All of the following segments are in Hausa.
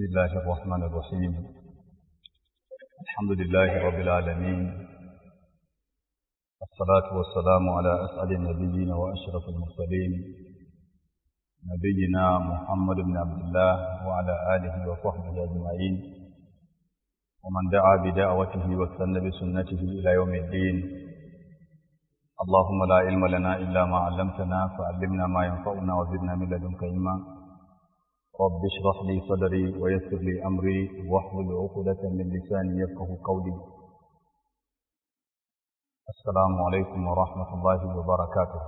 بسم الله الرحمن الرحيم الحمد لله رب العالمين الصلاة والسلام على أسعد النبيين وأشرف المرسلين نبينا محمد بن عبد الله وعلى آله وصحبه أجمعين ومن دعا بدعوته واستنى بسنته إلى يوم الدين اللهم لا علم لنا إلا ما علمتنا فعلمنا ما ينفعنا وزدنا من لدنك علما رب اشرح لي صدري ويسر لي أمري واحلل عقدة من لساني يفقه قولي السلام عليكم ورحمة الله وبركاته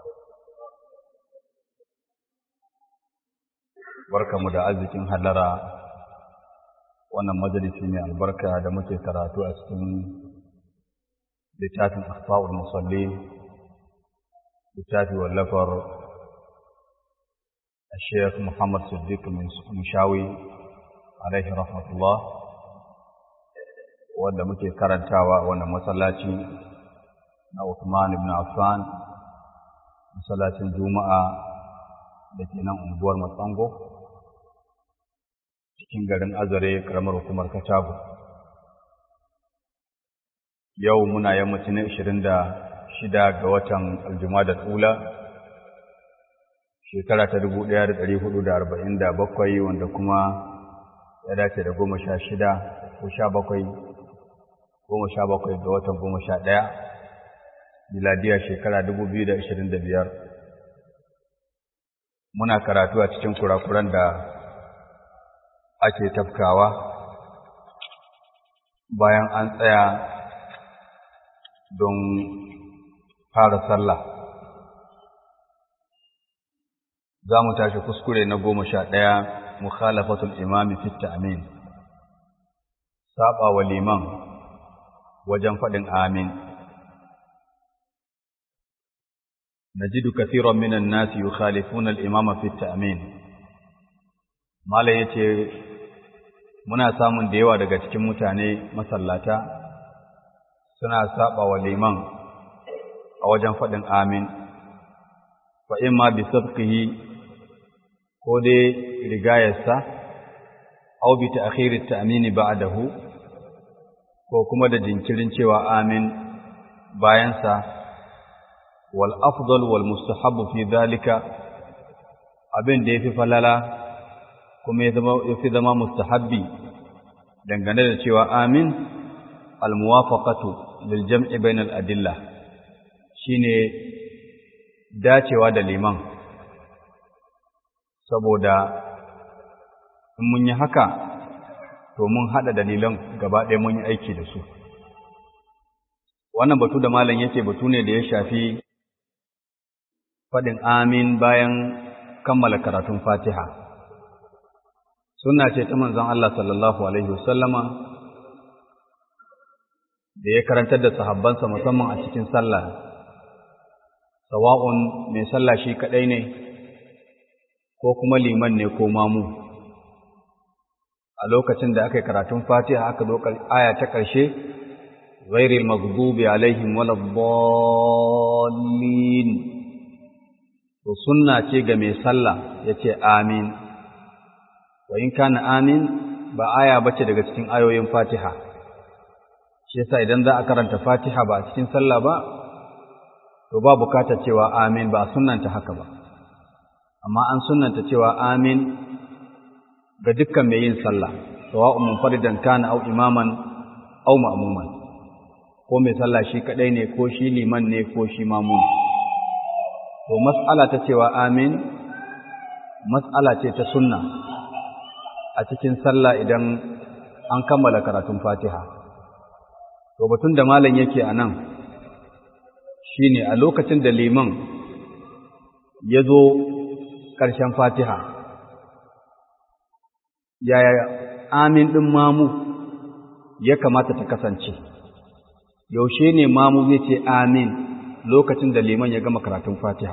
barkamu da arzikin hallara wannan majalisi mai albarka da muke karatu a cikin littafin asfa'ul musalli littafi wallafar الشيخ محمد صديق المشاوي عليه رحمة الله wanda muke karantawa wannan masallaci na Uthman ibn Affan masallacin Juma'a da ke nan unguwar Matsango cikin garin Azare karamar hukumar Katago yau muna yammacin 26 ga watan Aljumada Ula shekara ta dubu ɗaya da ɗari hudu da arba'in da bakwai wanda kuma ya dace da goma sha shida ko sha bakwai goma sha bakwai ga watan goma sha ɗaya miladiya shekara dubu biyu da ashirin da biyar muna karatu a cikin kurakuran da ake tafkawa bayan an tsaya don fara sallah za mu tashi kuskure na goma sha ɗaya mukhalafatul imami fi ta'min saba wa liman wajen faɗin amin najidu kathiran minan nasi yukhalifuna al-imama fi ta'min mala yace muna samun da yawa daga cikin mutane masallata suna saba wa liman a wajen faɗin amin fa imma bi sabqihi ko dai rigayarsa au bi ta'khirit ta'mini ba'dahu ko kuma da jinkirin cewa amin bayansa wal afdal wal mustahabbu fi dhalika abin da yafi falala kuma ya zama yafi zama mustahabbi dangane da cewa amin al muwafaqatu lil jam'i bainal adilla shine dacewa da liman saboda in mun yi haka to mun haɗa dalilan gaba ɗaya mun yi aiki da su wannan batu da malam yake batu ne da ya shafi faɗin amin bayan kammala karatun fatiha suna ce ta manzon Allah sallallahu alaihi wasallama da ya karantar da sahabbansa musamman a cikin sallah sawa'un mai sallah shi kaɗai ne ko kuma liman ne ko mamu a lokacin da aka yi karatun fatiha aka zo aya ta ƙarshe ghairil maghdubi alaihim waladdallin to sunna ce ga mai sallah yace amin wa in kana amin ba aya bace daga cikin ayoyin fatiha shi yasa idan za a karanta fatiha ba a cikin sallah ba to ba bukatar cewa amin ba sunnanta haka ba amma an sunanta cewa amin ga dukkan mai yin sallah sawa'un munfaridan kana au imaman au ma'muman ko mai sallah shi kadai ne ko shi liman ne ko shi mamun to mas'ala ta cewa amin mas'ala ce ta sunna a cikin sallah idan an kammala karatun Fatiha to batun da malam yake anan shine a lokacin da liman ya zo ƙarshen fatiha yaya amin ɗin mamu ya kamata ta kasance yaushe ne mamu zai ce amin lokacin da liman ya gama karatun fatiha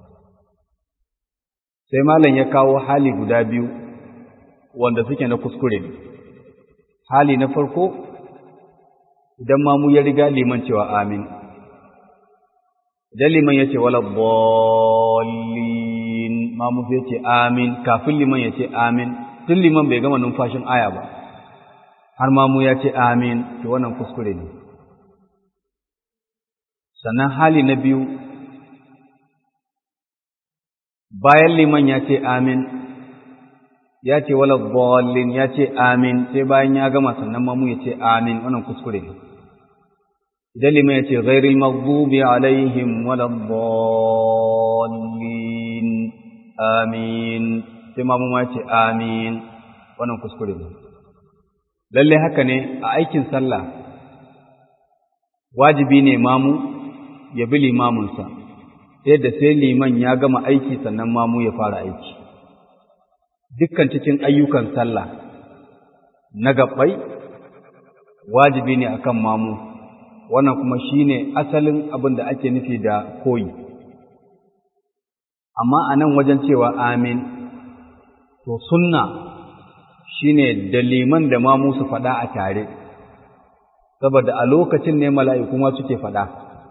sai malam ya kawo hali guda biyu wanda suke na kuskure hali na farko idan mamu ya riga liman cewa amin idan liman ya ce wala bolli mamu zai ce amin kafin liman ya ce amin tun liman bai gama numfashin aya ba har ma mu ya ce amin to wannan kuskure ne sannan hali na biyu bayan liman ya ce amin ya ce wala dhallin ya ce amin sai bayan ya gama sannan ma mu ya ce amin wannan kuskure ne idan liman ya ce ghairil maghdubi alaihim wala dhallin amin sai ma mu ma ce amin wannan kuskure ne lalle haka ne a aikin sallah wajibi ne mamu ya bi limaminsa yadda sai liman ya gama aiki sannan mamu ya fara aiki dukkan cikin ayyukan sallah na gabbai wajibi ne akan mamu wannan kuma shine asalin abin da ake nufi da koyi amma a nan wajen cewa amin to sunna shine da liman da mamu su faɗa a tare saboda a lokacin ne mala'iku ma suke faɗa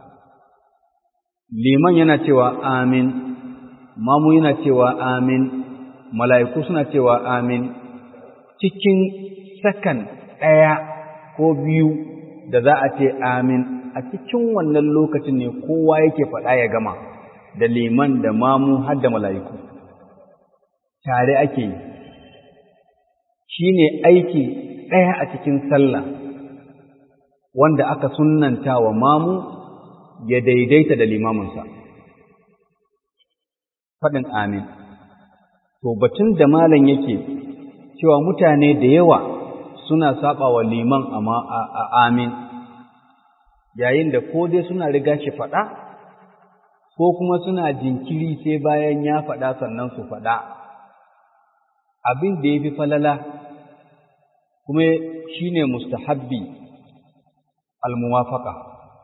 liman yana cewa amin mamu yana cewa amin mala'iku suna cewa amin cikin sakan ɗaya ko biyu da za a ce amin a cikin wannan lokacin ne kowa yake faɗa ya gama da liman da mamu har da mala'iku tare ake yi shi ne aiki ɗaya a cikin sallah wanda aka sunanta wa mamu ya daidaita da limaminsa faɗin amin to batun da malam yake cewa mutane da yawa suna saba wa liman a amin yayin da ko dai suna riga shi faɗa ko kuma suna jinkiri sai bayan ya faɗa sannan su faɗa abin da ya fi falala kuma shi ne mustahabbi almuwafaka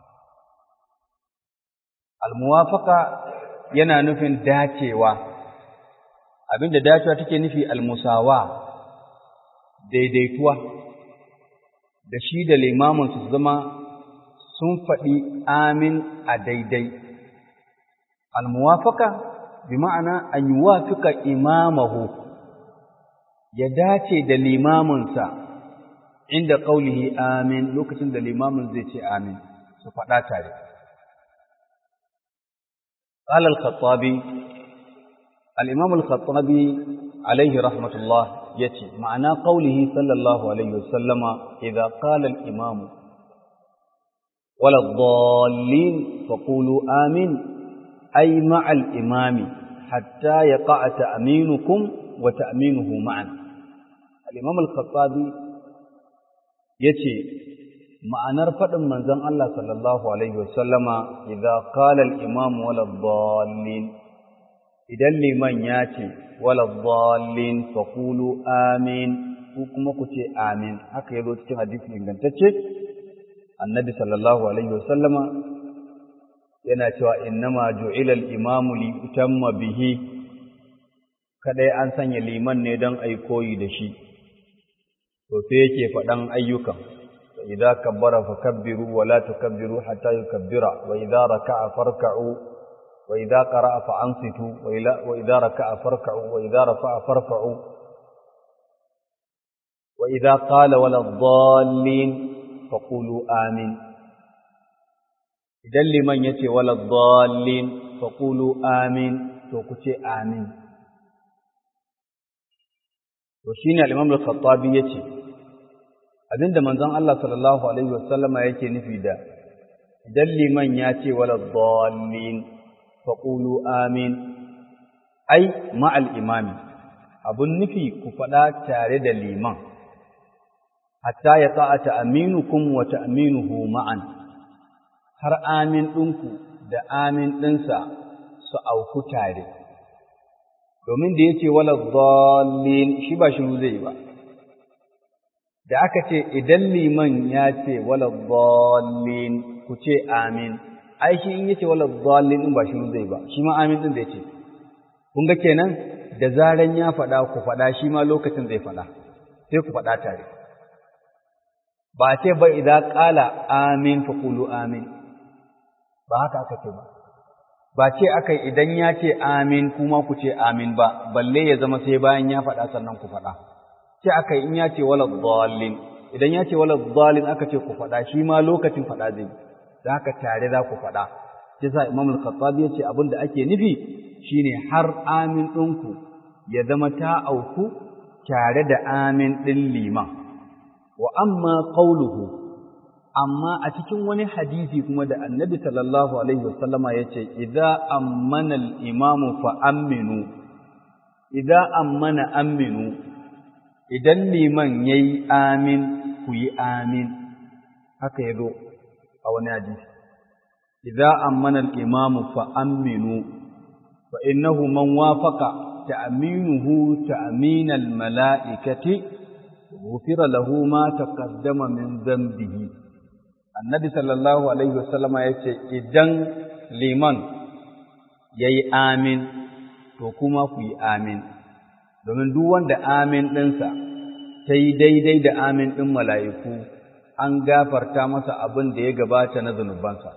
almuwafaka yana nufin dacewa abin da dacewa take nufi almusawa daidaituwa da shi da limamin su zama sun faɗi amin a daidai almuwafaka bi ma'ana an yi wafika imamahu ya dace da limaminsa inda ƙaulihi amin lokacin da limamin zai ce amin su faɗa tare. قال الخطابي الإمام الخطابي عليه رحمة الله يتي معنى قوله صلى الله عليه وسلم إذا قال الإمام ولا الضالين فقولوا آمين أي مع الإمام حتى يقع تأمينكم وتأمينه معا الإمام الخطابي يتي ma'anar faɗin manzon Allah sallallahu alaihi wasallama idza qala al-imam wala dhallin idan liman ya ce wala dhallin faqulu amin ku kuma ku ce amin haka yazo cikin hadisi ingantacce annabi sallallahu alaihi wasallama yana cewa innama ju'ila al-imamu li utamma bihi kadai an sanya liman ne don ai koyi da shi to sai yake faɗan ayyukan إذا كبر فكبروا ولا تكبروا حتى يكبر وإذا ركع فاركعوا وإذا قرأ فأنصتوا وإذا ركع فاركعوا وإذا رفع فارفعوا وإذا قال ولا الضالين فقولوا آمين إذا لمن يتي ولا الضالين فقولوا آمين توكتي آمين وشين الإمام الخطابي يتي abinda manzon Allah sallallahu alaihi wasallama yake nufi da idan liman ya ce wala dhallin faqulu amin ai ma'al imami abun nufi ku faɗa tare da liman hatta ya ta'a ta'minukum wa ta'minuhu ma'an har amin ɗinku da amin ɗinsa su auku tare domin da yace wala dhallin shi ba shiru zai ba da aka ce idan liman ya ce wala dhallin ku ce amin ai shi in yace wala dhallin din ba shi zai ba shi ma amin din zai ce kun ga kenan da zaran ya faɗa ku faɗa shi ma lokacin zai faɗa sai ku faɗa tare ba ce ba idza qala amin fa qulu amin ba haka aka ce ba ba ce aka idan ya ce amin kuma ku ce amin ba balle ya zama sai bayan ya faɗa sannan ku faɗa ce aka in ya ce wala dhallin idan ya ce wala dhallin aka ce ku faɗa shi ma lokacin faɗa zai da haka tare za ku faɗa shi sa imam al-khattabi ya ce abin da ake nufi shine har amin ɗinku ya zama ta auku tare da amin ɗin liman wa amma qawluhu amma a cikin wani hadisi kuma da annabi sallallahu alaihi wasallama ya ce idza ammana al-imamu fa aminu idza ammana aminu idan liman yayi amin ku yi amin haka yazo a wani hadisi idza ammana al-imamu fa aminu fa innahu man wafaqa ta'minuhu ta'min al-mala'ikati ghufira lahu ma taqaddama min dhanbihi annabi sallallahu alaihi wasallama yace idan liman yayi amin to kuma ku yi amin domin duk wanda amin ɗinsa ta yi daidai da amin ɗin mala'iku an gafarta masa abin da ya gabata na zunubansa.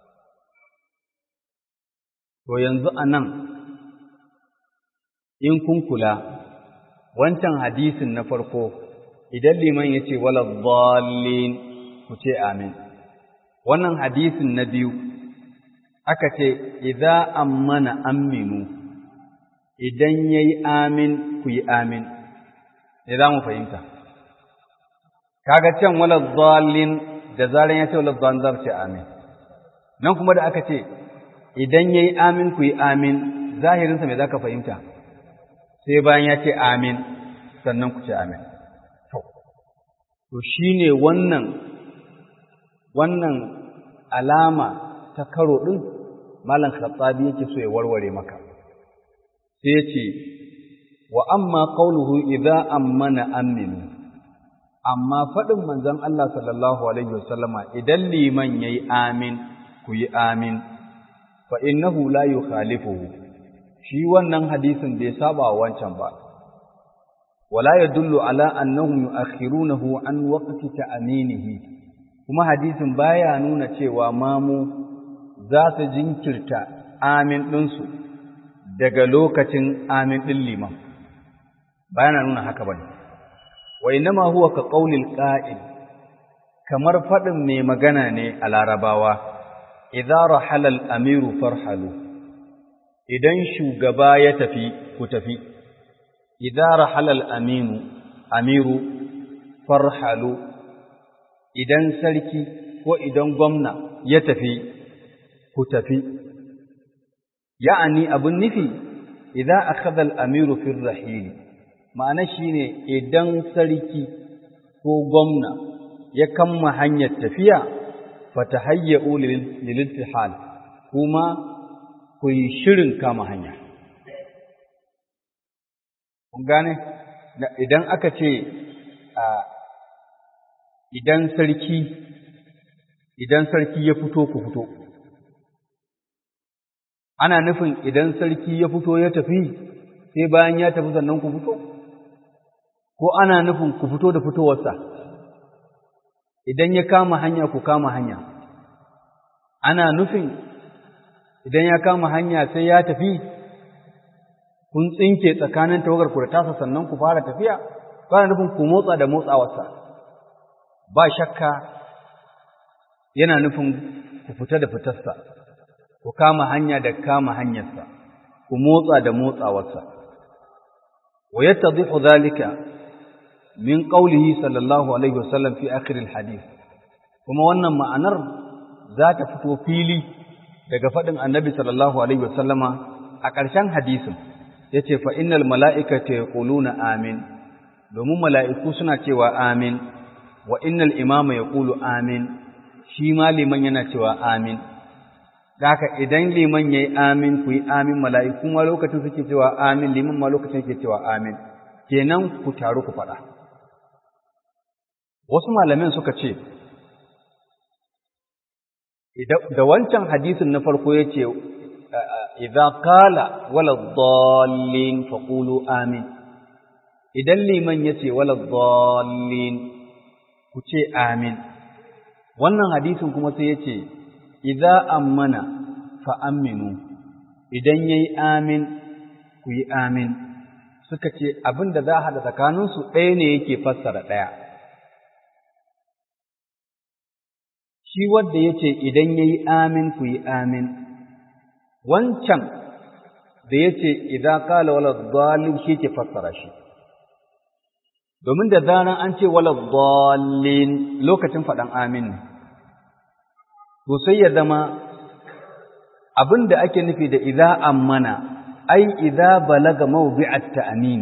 To yanzu a nan, in kun kula, wancan hadisin na farko, idan liman ya ce wala zallin ku ce amin. Wannan hadisin na biyu, aka ce, idza ammana aminu. idan ya yi amin ku yi amin, ne za mu fahimta. Kaga can wala zalin da zaran ya ce wala zalin za ce amin. Nan kuma da aka ce, idan ya yi amin ku yi amin, zahirinsa mai za ka fahimta, sai bayan ya ce amin, sannan ku ce amin. To, shi ne wannan, wannan alama ta karo ɗin, Malam Khattabi yake so ya warware maka. sai ce wa amma qauluhu idza ammana aminu amma faɗin manzon Allah sallallahu alaihi wasallama idan liman yayi amin ku yi amin fa innahu la yukhalifuhu shi wannan hadisin bai saba wancan ba wala yadullu ala annahum yu'akhirunahu an waqti ta'minihi kuma hadisin baya nuna cewa mamu za su jinkirta amin ɗinsu daga lokacin amin ɗin liman bayana nuna haka bane wa innama huwa ka qaulil qa'il kamar faɗin mai magana ne a larabawa idza rahala al-amiru farhalu idan shugaba ya tafi ku tafi idza rahala al-aminu amiru farhalu idan sarki ko idan gwamna ya tafi ku tafi ya'ani abun nufi idan akhadha al-amiru fi ar-rahil ma'ana shine idan sarki ko gwamna ya kamma hanyar tafiya fatahayyu lil-iltihal kuma ku yi shirin kama hanya kun gane idan aka ce idan sarki idan sarki ya fito ku fito ana nufin idan sarki ya fito ya tafi sai bayan ya tafi sannan ku fito ko ana nufin ku fito da fitowarsa idan ya kama hanya ku kama hanya ana nufin idan ya kama hanya sai ya tafi kun tsinke tsakanin tawagar ku da tasa sannan ku fara tafiya ko ana nufin ku motsa da motsawarsa ba shakka yana nufin ku fita da fitarsa ku kama hanya da kama hanyarsa ku motsa da motsawarsa wa yattadhihu dhalika min qawlihi sallallahu alaihi wasallam fi akhir alhadith kuma wannan ma'anar za ta fito fili daga faɗin annabi sallallahu alaihi wasallama a ƙarshen hadisin yace fa innal mala'ikata yaquluna amin domin mala'iku suna cewa amin wa innal imama yaqulu amin shi ma liman yana cewa amin haka idan liman yayi amin ku yi amin mala'iku ma lokacin suke cewa amin liman ma lokacin yake cewa amin kenan ku taru ku faɗa wasu malamin suka ce da wancan hadisin na farko yace idza qala wala dhallin faqulu amin idan liman yace wala dhallin ku ce amin wannan hadisin kuma sai yace idza ammana fa aminu idan yayi amin ku yi amin suka ce abin da za a haɗa tsakaninsu ɗaya ne yake fassara ɗaya shi wadda ya ce idan ya yi amin ku yi amin wancan da ya ce idan kala wala dalil shi ke fassara shi domin da zaran an ce wala dalil lokacin faɗan amin ne to sai ya zama abin da ake nufi da idza ammana ai idza balaga mawdi'at ta'min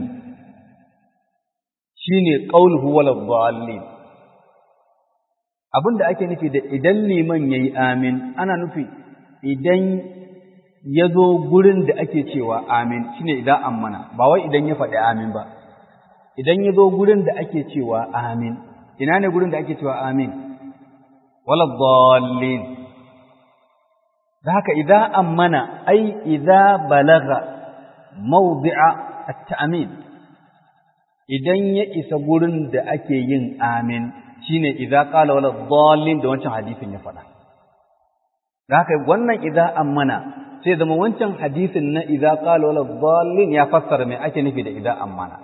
shine qawluhu wala dallin abin da ake nufi da idan liman yayi amin ana nufi idan ya zo gurin da ake cewa amin shine idan ammana ba wai idan ya faɗi amin ba idan ya zo gurin da ake cewa amin ina ne gurin da ake cewa amin wala dallin da haka idza ammana ai idza balaga mawdi'a at-ta'min idan ya isa gurin da ake yin amin shine idza qala wala dallin da wancan hadisin ya faɗa da haka wannan idza ammana sai zama wancan hadisin na idza qala wala dallin ya fassara me ake nufi da idza ammana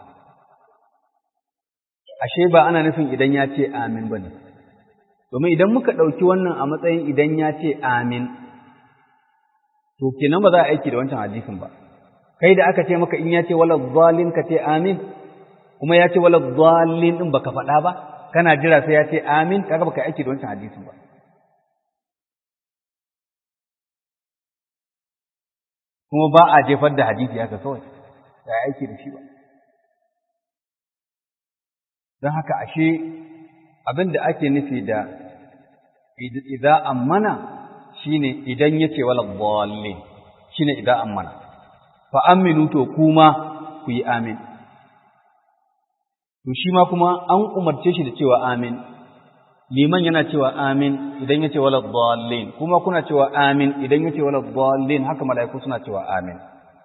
ashe ba ana nufin idan ya ce amin bane domin idan muka ɗauki wannan a matsayin idan ya ce amin to kenan ba za a aiki da wancan hadisin ba kai da aka ce maka in ya ce wala dhalin ka ce amin kuma ya ce wala dhalin din baka faɗa ba kana jira sai ya ce amin kaga baka aiki da wancan hadisin ba kuma ba a jefar da hadisi haka kawai ba a aiki da shi ba don haka ashe abin da ake nufi da idza ammana shine idan yace wala dhalli shine idan ammana fa aminu to kuma ku yi amin to shi ma kuma an umarce shi da cewa amin liman yana cewa amin idan yace wala dhallin kuma kuna cewa amin idan yace wala dhallin haka malaiku suna cewa amin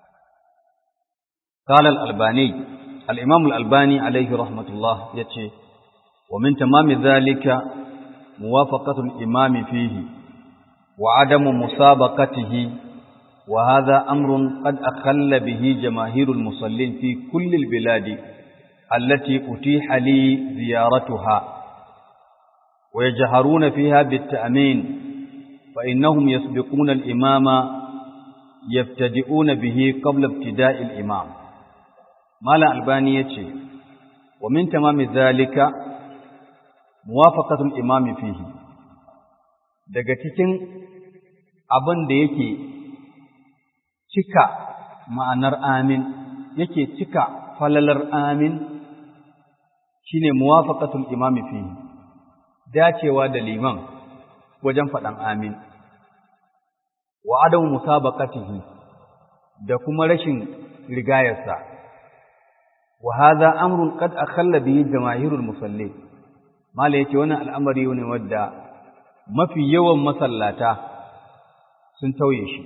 قال الألباني الإمام الألباني عليه رحمة الله يتي ومن تمام ذلك موافقة الإمام فيه وعدم مسابقته وهذا أمر قد أخل به جماهير المصلين في كل البلاد التي أتيح لي زيارتها ويجهرون فيها بالتأمين فإنهم يسبقون الإمام يبتدئون به قبل ابتداء الإمام ما لا ألبانية ومن تمام ذلك موافقة الإمام فيه daga cikin abin da yake cika ma'anar amin yake cika falalar amin shine muwafaqatul imami fihi dacewa da liman wajen faɗan amin wa adamu musabaqatihi da kuma rashin rigayarsa wa hadha amrun qad akhalla bihi jamaahirul musallin mala yace wannan al'amari ne wadda mafi yawan masallata sun tauye shi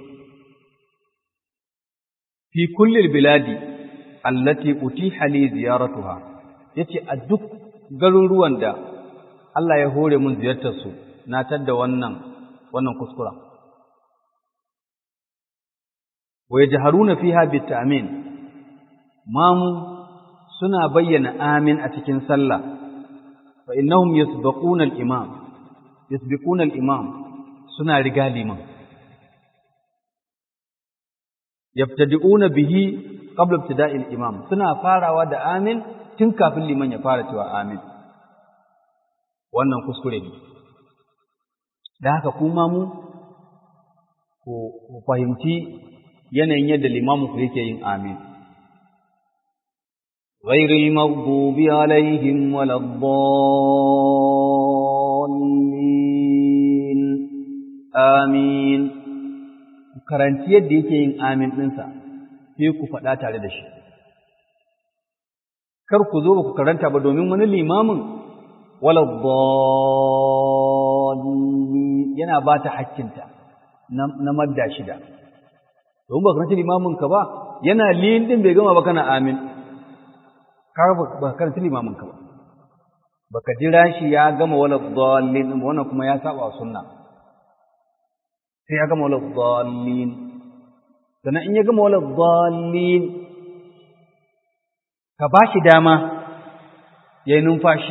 fi kullil biladi allati utiha li ziyaratuha yace a duk garuruwan da Allah ya hore mun ziyartar su na tadda wannan wannan kuskura wa yajharuna fiha bitamin mamu suna bayyana amin a cikin sallah fa innahum yasbaquna al-imam yasbiquna al-imam suna riga liman yabtadi'una bihi qabla ibtida'il imam suna farawa da amin tun kafin liman ya fara cewa amin wannan kuskure ne da haka kuma mu ku fahimci yanayin yadda limamu ku yake yin amin غير المغضوب عليهم ولا الضالين آمين karanci yadda yake yin amin ɗinsa sai ku faɗa tare da shi kar ku zo ba ku karanta ba domin wani limamin wala dhalli yana ba ta hakkinta na madda shida domin ba karanta limamin ka ba yana liyin din bai gama ba kana amin ka ba karanta limamin ka ba baka jira shi ya gama wala dhallin wannan kuma ya saba sunna sai ya gama wala dhallin sannan in ya gama wala dhallin sai ka ba shi dama ya yi numfashi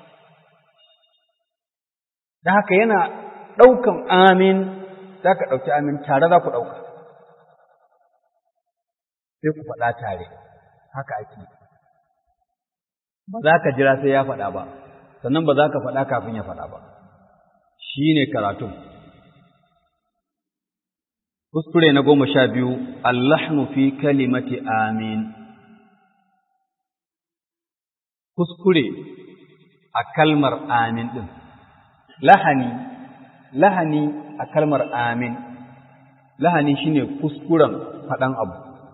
da haka yana ɗaukan amin za ka ɗauki amin tare za ku ɗauka sai ku faɗa tare haka ake ba za ka jira sai ya faɗa ba sannan ba za ka faɗa kafin ya faɗa ba shi ne karatun kuskure na goma sha biyu allahnu fi kalimati amin kuskure a kalmar amin ɗin lahani lahani a kalmar amin lahani shine kuskuren faɗan abu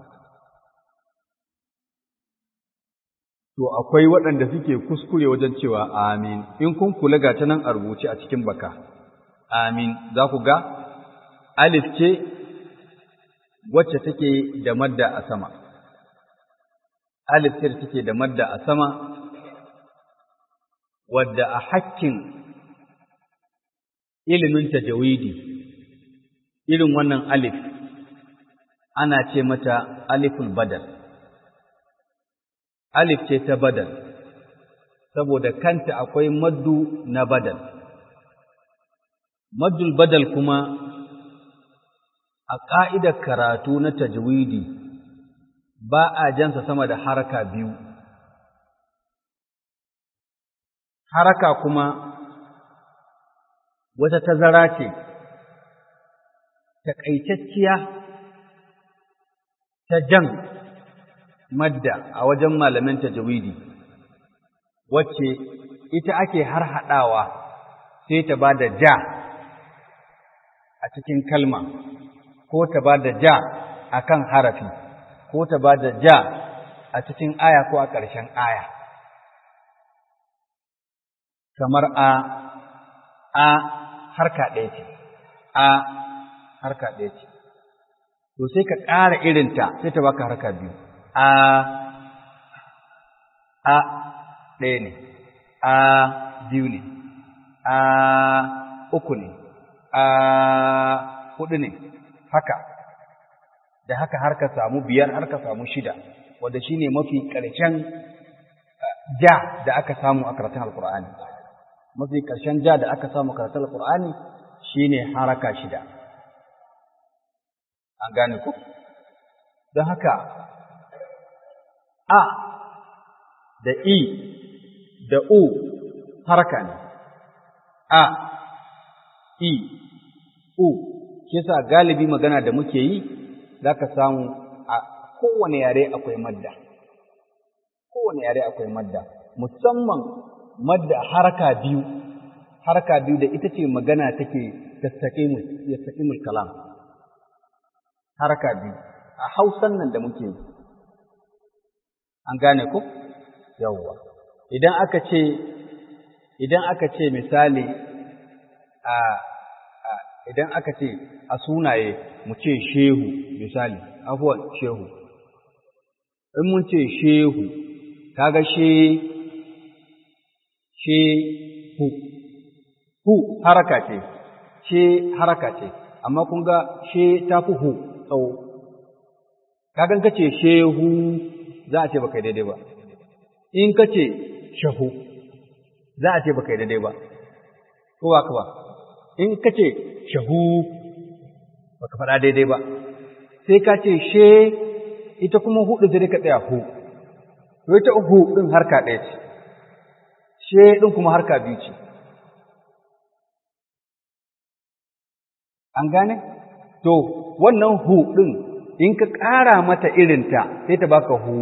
to akwai waɗanda suke kuskure wajen cewa amin in kun kula ga ta nan a rubuce a cikin baka amin za ku ga alif ce wacce take da madda a sama alif ce take da madda a sama wadda a hakkin ilimin tajawidi irin wannan alif ana ce mata aliful badal alif ce ta badal saboda kanta akwai maddu na badal maddul badal kuma a ƙa'idar karatu na tajwidi ba a jansa sama da haraka biyu haraka kuma wata tazara ce taƙaitacciya ta jan madda a wajen malamin tajwidi wacce ita ake har haɗawa sai ta ba da ja a cikin kalma ko ta ba da ja a kan harafi ko ta ba da ja a cikin aya ko a ƙarshen aya kamar a a harka ɗaya ce a harka ɗaya ce to sai ka ƙara irinta sai ta baka harka biyu a a ɗaya ne a biyu ne a uku ne a huɗu ne haka da haka har ka samu biyar har ka samu shida wanda shine mafi ƙarshen ja da aka samu a karatun alkur'ani mafi ƙarshen ja da aka samu a karatun alkur'ani shine haraka shida an gane ku don haka a da i da u haraka ne a i u shi yasa galibi magana da muke yi za ka samu a kowane yare akwai madda kowane yare akwai madda musamman madda haraka biyu haraka biyu da ita ce magana take yastaqimul kalam haraka biyu a hausan nan da muke yi an gane ku yawwa idan aka ce idan aka ce misali a idan aka ce a sunaye mu ce shehu misali afuwan shehu in mun ce shehu kaga she she hu hu haraka ce she haraka ce amma kun ga she ta fi hu tsawo kagan ka ce shehu za a ce baka daidai ba in ka ce shahu za a ce baka daidai ba ko ba ka ba in ka ce shahu ba ka faɗa daidai ba sai ka ce she ita kuma hudu sai ka tsaya hu to ita hu ɗin harka ɗaya ce she ɗin kuma harka biyu ce an gane to wannan hu ɗin in ka ƙara mata irinta sai ta baka hu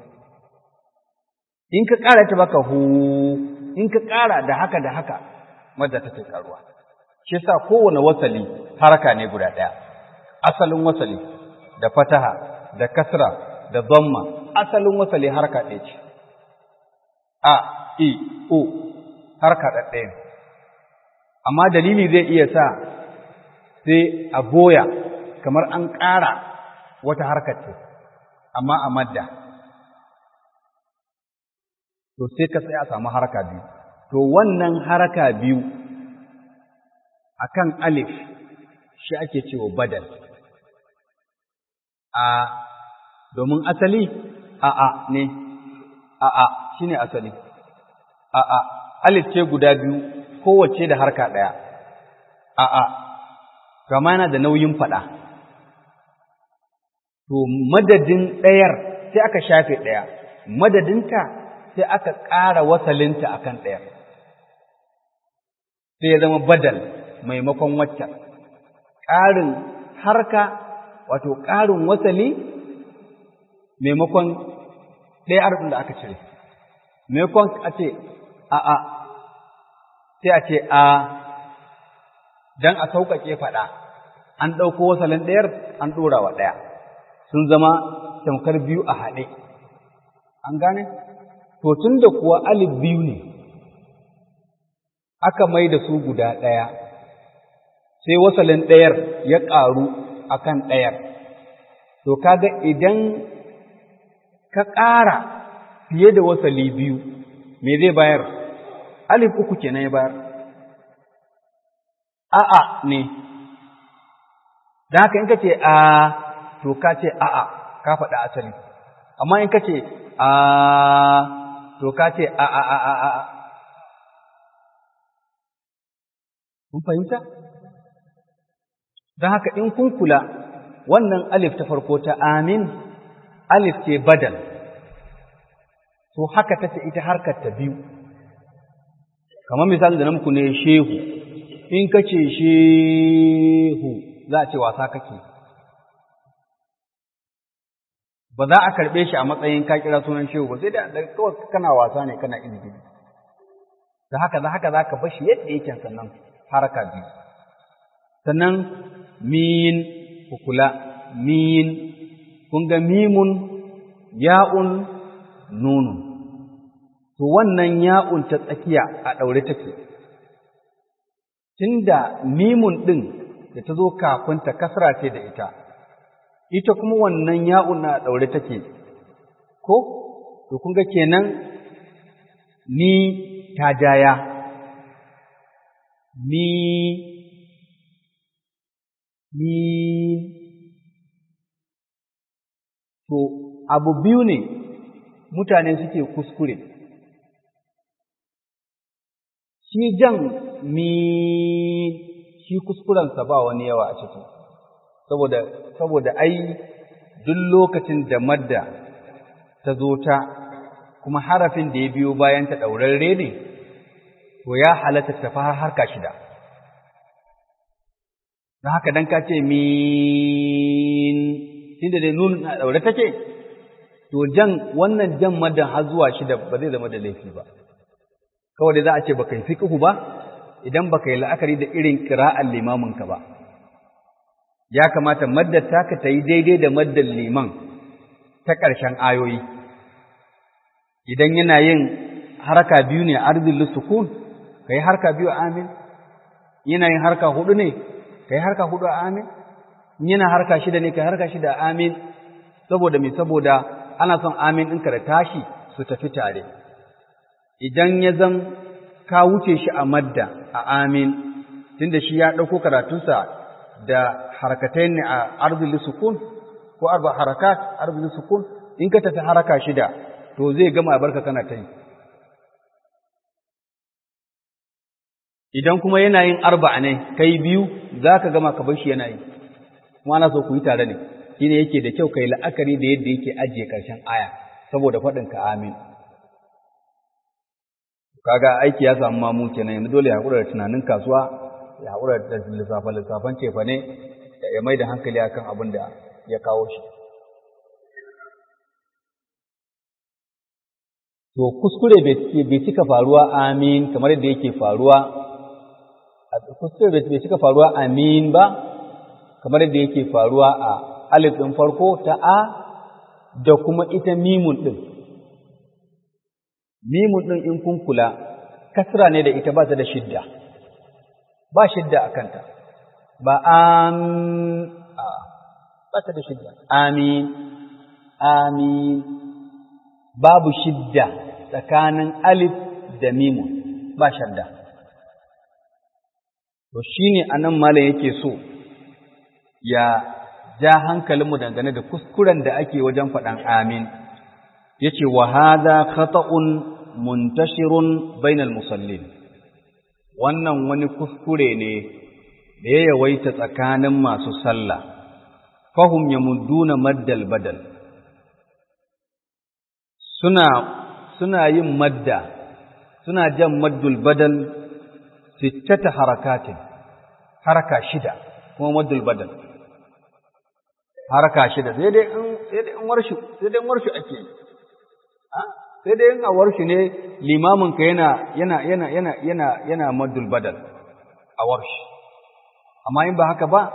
in ka ƙara ta baka hu in ka ƙara da haka da haka madda take ƙaruwa shi yasa kowane wasali haraka ne guda ɗaya asalin wasali da fataha da kasra da dhamma asalin wasali haraka ɗaya ce a i o haraka ɗaya amma dalili zai iya sa sai a goya kamar an ƙara wata harkar ce amma a madda to sai ka sai a samu haraka biyu to wannan haraka biyu akan alif shi ake cewa badal a domin asali a a ne a'a shine asali a'a alif ce guda biyu kowace da harka ɗaya a'a gama yana da nauyin faɗa to madadin ɗayar sai aka shafe ɗaya madadinta sai aka ƙara wasalinta akan ɗayar sai ya zama badal maimakon waccan ƙarin harka wato ƙarin wasali maimakon ɗaya arzikin da aka cire maimakon a ce a a sai a ce a don a sauƙaƙe faɗa an ɗauko wasalin ɗayar an ɗora wa ɗaya sun zama tamkar biyu a haɗe an gane to tun da kuwa alif biyu ne aka mai da su guda ɗaya sai wasalin ɗayar ya ƙaru akan ɗayar to kaga idan ka ƙara fiye da wasali biyu me zai bayar alif uku kenan ya bayar a'a ne da haka in ka ce a to ka ce a'a ka faɗa asali amma in ka ce a to ka ce a a a a a kun fahimta don haka in kun kula wannan alif ta farko ta amin alif ce badal to haka tace ita harkar ta biyu kamar misali da na muku ne shehu in ka ce shehu za a ce wasa kake ba za a karɓe shi a matsayin ka kira sunan shehu ba sai da kawai kana wasa ne kana izini da haka za haka za ka bashi yadda yake sannan haraka biyu sannan min kukula min kun ga mimun ya'un nunun to wannan ya'un ta tsakiya a ɗaure take tunda mimun ɗin da ta zo kafin ta kasra ce da ita ita kuma wannan ya'un na ɗaure take ko to kun ga kenan ni ta jaya ni ni to abu biyu ne mutane suke kuskure shi jan mi shi kuskurensa ba wani yawa a ciki saboda saboda ai duk lokacin da madda ta zo ta kuma harafin da ya biyo bayan ta ɗaurarre ne to ya halatta ta har harka shida don haka dan ka ce min tunda dai nun na ɗaure take to jan wannan jan maddan har zuwa shida ba zai zama da laifi ba kawai da za a ce baka yi fiqhu ba idan baka yi la'akari da irin qira'an limamin ka ba ya kamata maddar taka ta yi daidai da maddar liman ta ƙarshen ayoyi idan yana yin haraka biyu ne arzil sukun kai harka biyu amin yana yin harka hudu ne kai harka hudu amin yana harka shida ne kai harka shida amin saboda me saboda ana son amin ɗinka da tashi su tafi tare idan ya zan ka wuce shi a madda a amin tunda shi ya ɗauko karatunsa da harakatai ne a arzili sukun ko arba harakat arzili sukun in ka tafi haraka shida to zai gama barka kana ta yi idan kuma yana yin arba ne kai biyu za ka gama ka bar shi yana yi kuma ana so ku yi tare ne shine yake da kyau kai la'akari da yadda yake ajiye ƙarshen aya saboda faɗin ka amin kaga aiki ya samu mamu kenan yanzu dole ya haƙura da tunanin kasuwa ya haƙura da lissafa lissafan cefa ne ya mai da hankali akan abin da ya kawo shi to kuskure bai cika faruwa amin kamar yadda yake faruwa kuskure bai cika faruwa amin ba kamar yadda yake faruwa a alif ɗin farko ta a da kuma ita mimun ɗin mimun ɗin in kun kula kasra ne da ita ba ta da shidda ba shidda a kanta ba am ba ta da shidda amin amin babu shidda tsakanin alif da mimun ba shadda to shine anan malam yake so ya ja hankalinmu dangane da kuskuren da ake wajen faɗan amin yace wa hadha khata'un muntashirun bainal musallin wannan wani kuskure ne da ya yawaita tsakanin masu sallah fahum yamudduna maddal badal suna suna yin madda suna jan maddul badal sittata harakatin haraka shida kuma maddul badal haraka shida sai dai in sai dai in warshi sai dai in warshi ake sai dai in a warshi ne limamin ka yana yana yana yana yana yana maddul badal a warshi amma in ba haka ba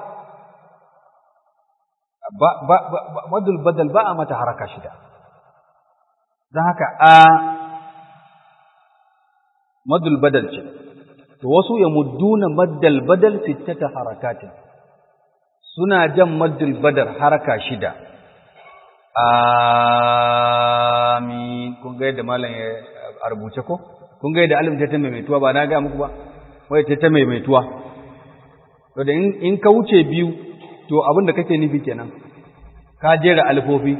ba ba maddul badal ba a mata haraka shida don haka a maddul badal ce to wasu ya mudduna maddal badal sittata harakatin suna jan maddul badar haraka shida amin kun ga yadda malam ya rubuce ko kun ga yadda alim ta ta maimaituwa ba na ga muku ba wai ta ta maimaituwa to da in ka wuce biyu to abin da kake nufi kenan ka jera alfofi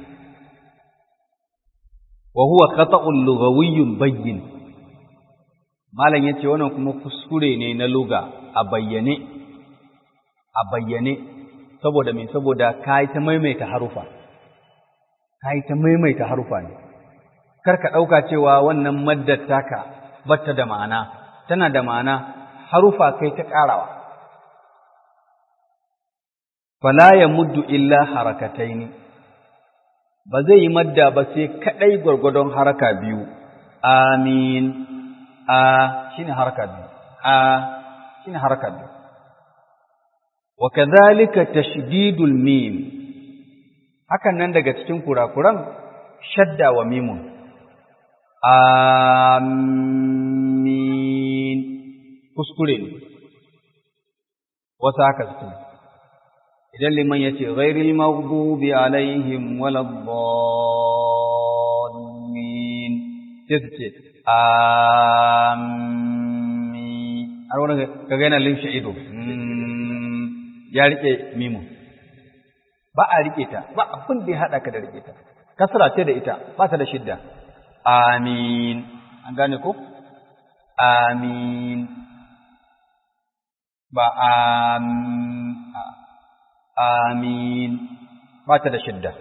wa huwa khata'un lughawiyyun bayyin malam yace wannan kuma kuskure ne na luga a bayyane a bayyane saboda me saboda kai ta maimaita harufa kai ta maimaita harufa ne kar ka dauka cewa wannan maddar taka batta da ma'ana tana da ma'ana harufa kai ta karawa fala yamuddu illa harakataini ba zai yi madda ba sai kadai gwargwadon haraka biyu amin a shine haraka biyu a shine haraka biyu wa kadhalika tashdidul mim hakan nan daga cikin kurakuran shadda wa mimun amin kuskure ne wasu haka suke idan liman ya ce ghairil maghdubi alaihim waladdallin sai su ce amin har wani kaga yana limshe ido ya rike mimu ba a rike ta ba abin da ya haɗa ka da rike ta kasra ce da ita ba ta da shidda amin an gane ko amin ba amin ba ta da shidda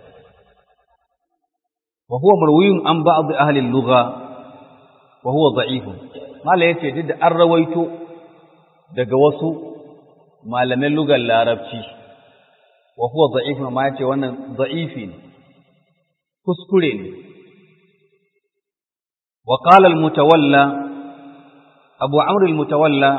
wa huwa marwiyun an ba'd ahli al-lugha wa huwa da'if mala yace duk da an rawaito daga wasu malaman lugar larabci wa huwa da'if ma yace wannan da'ifi ne kuskure ne wa qala al-mutawalla abu amr al-mutawalla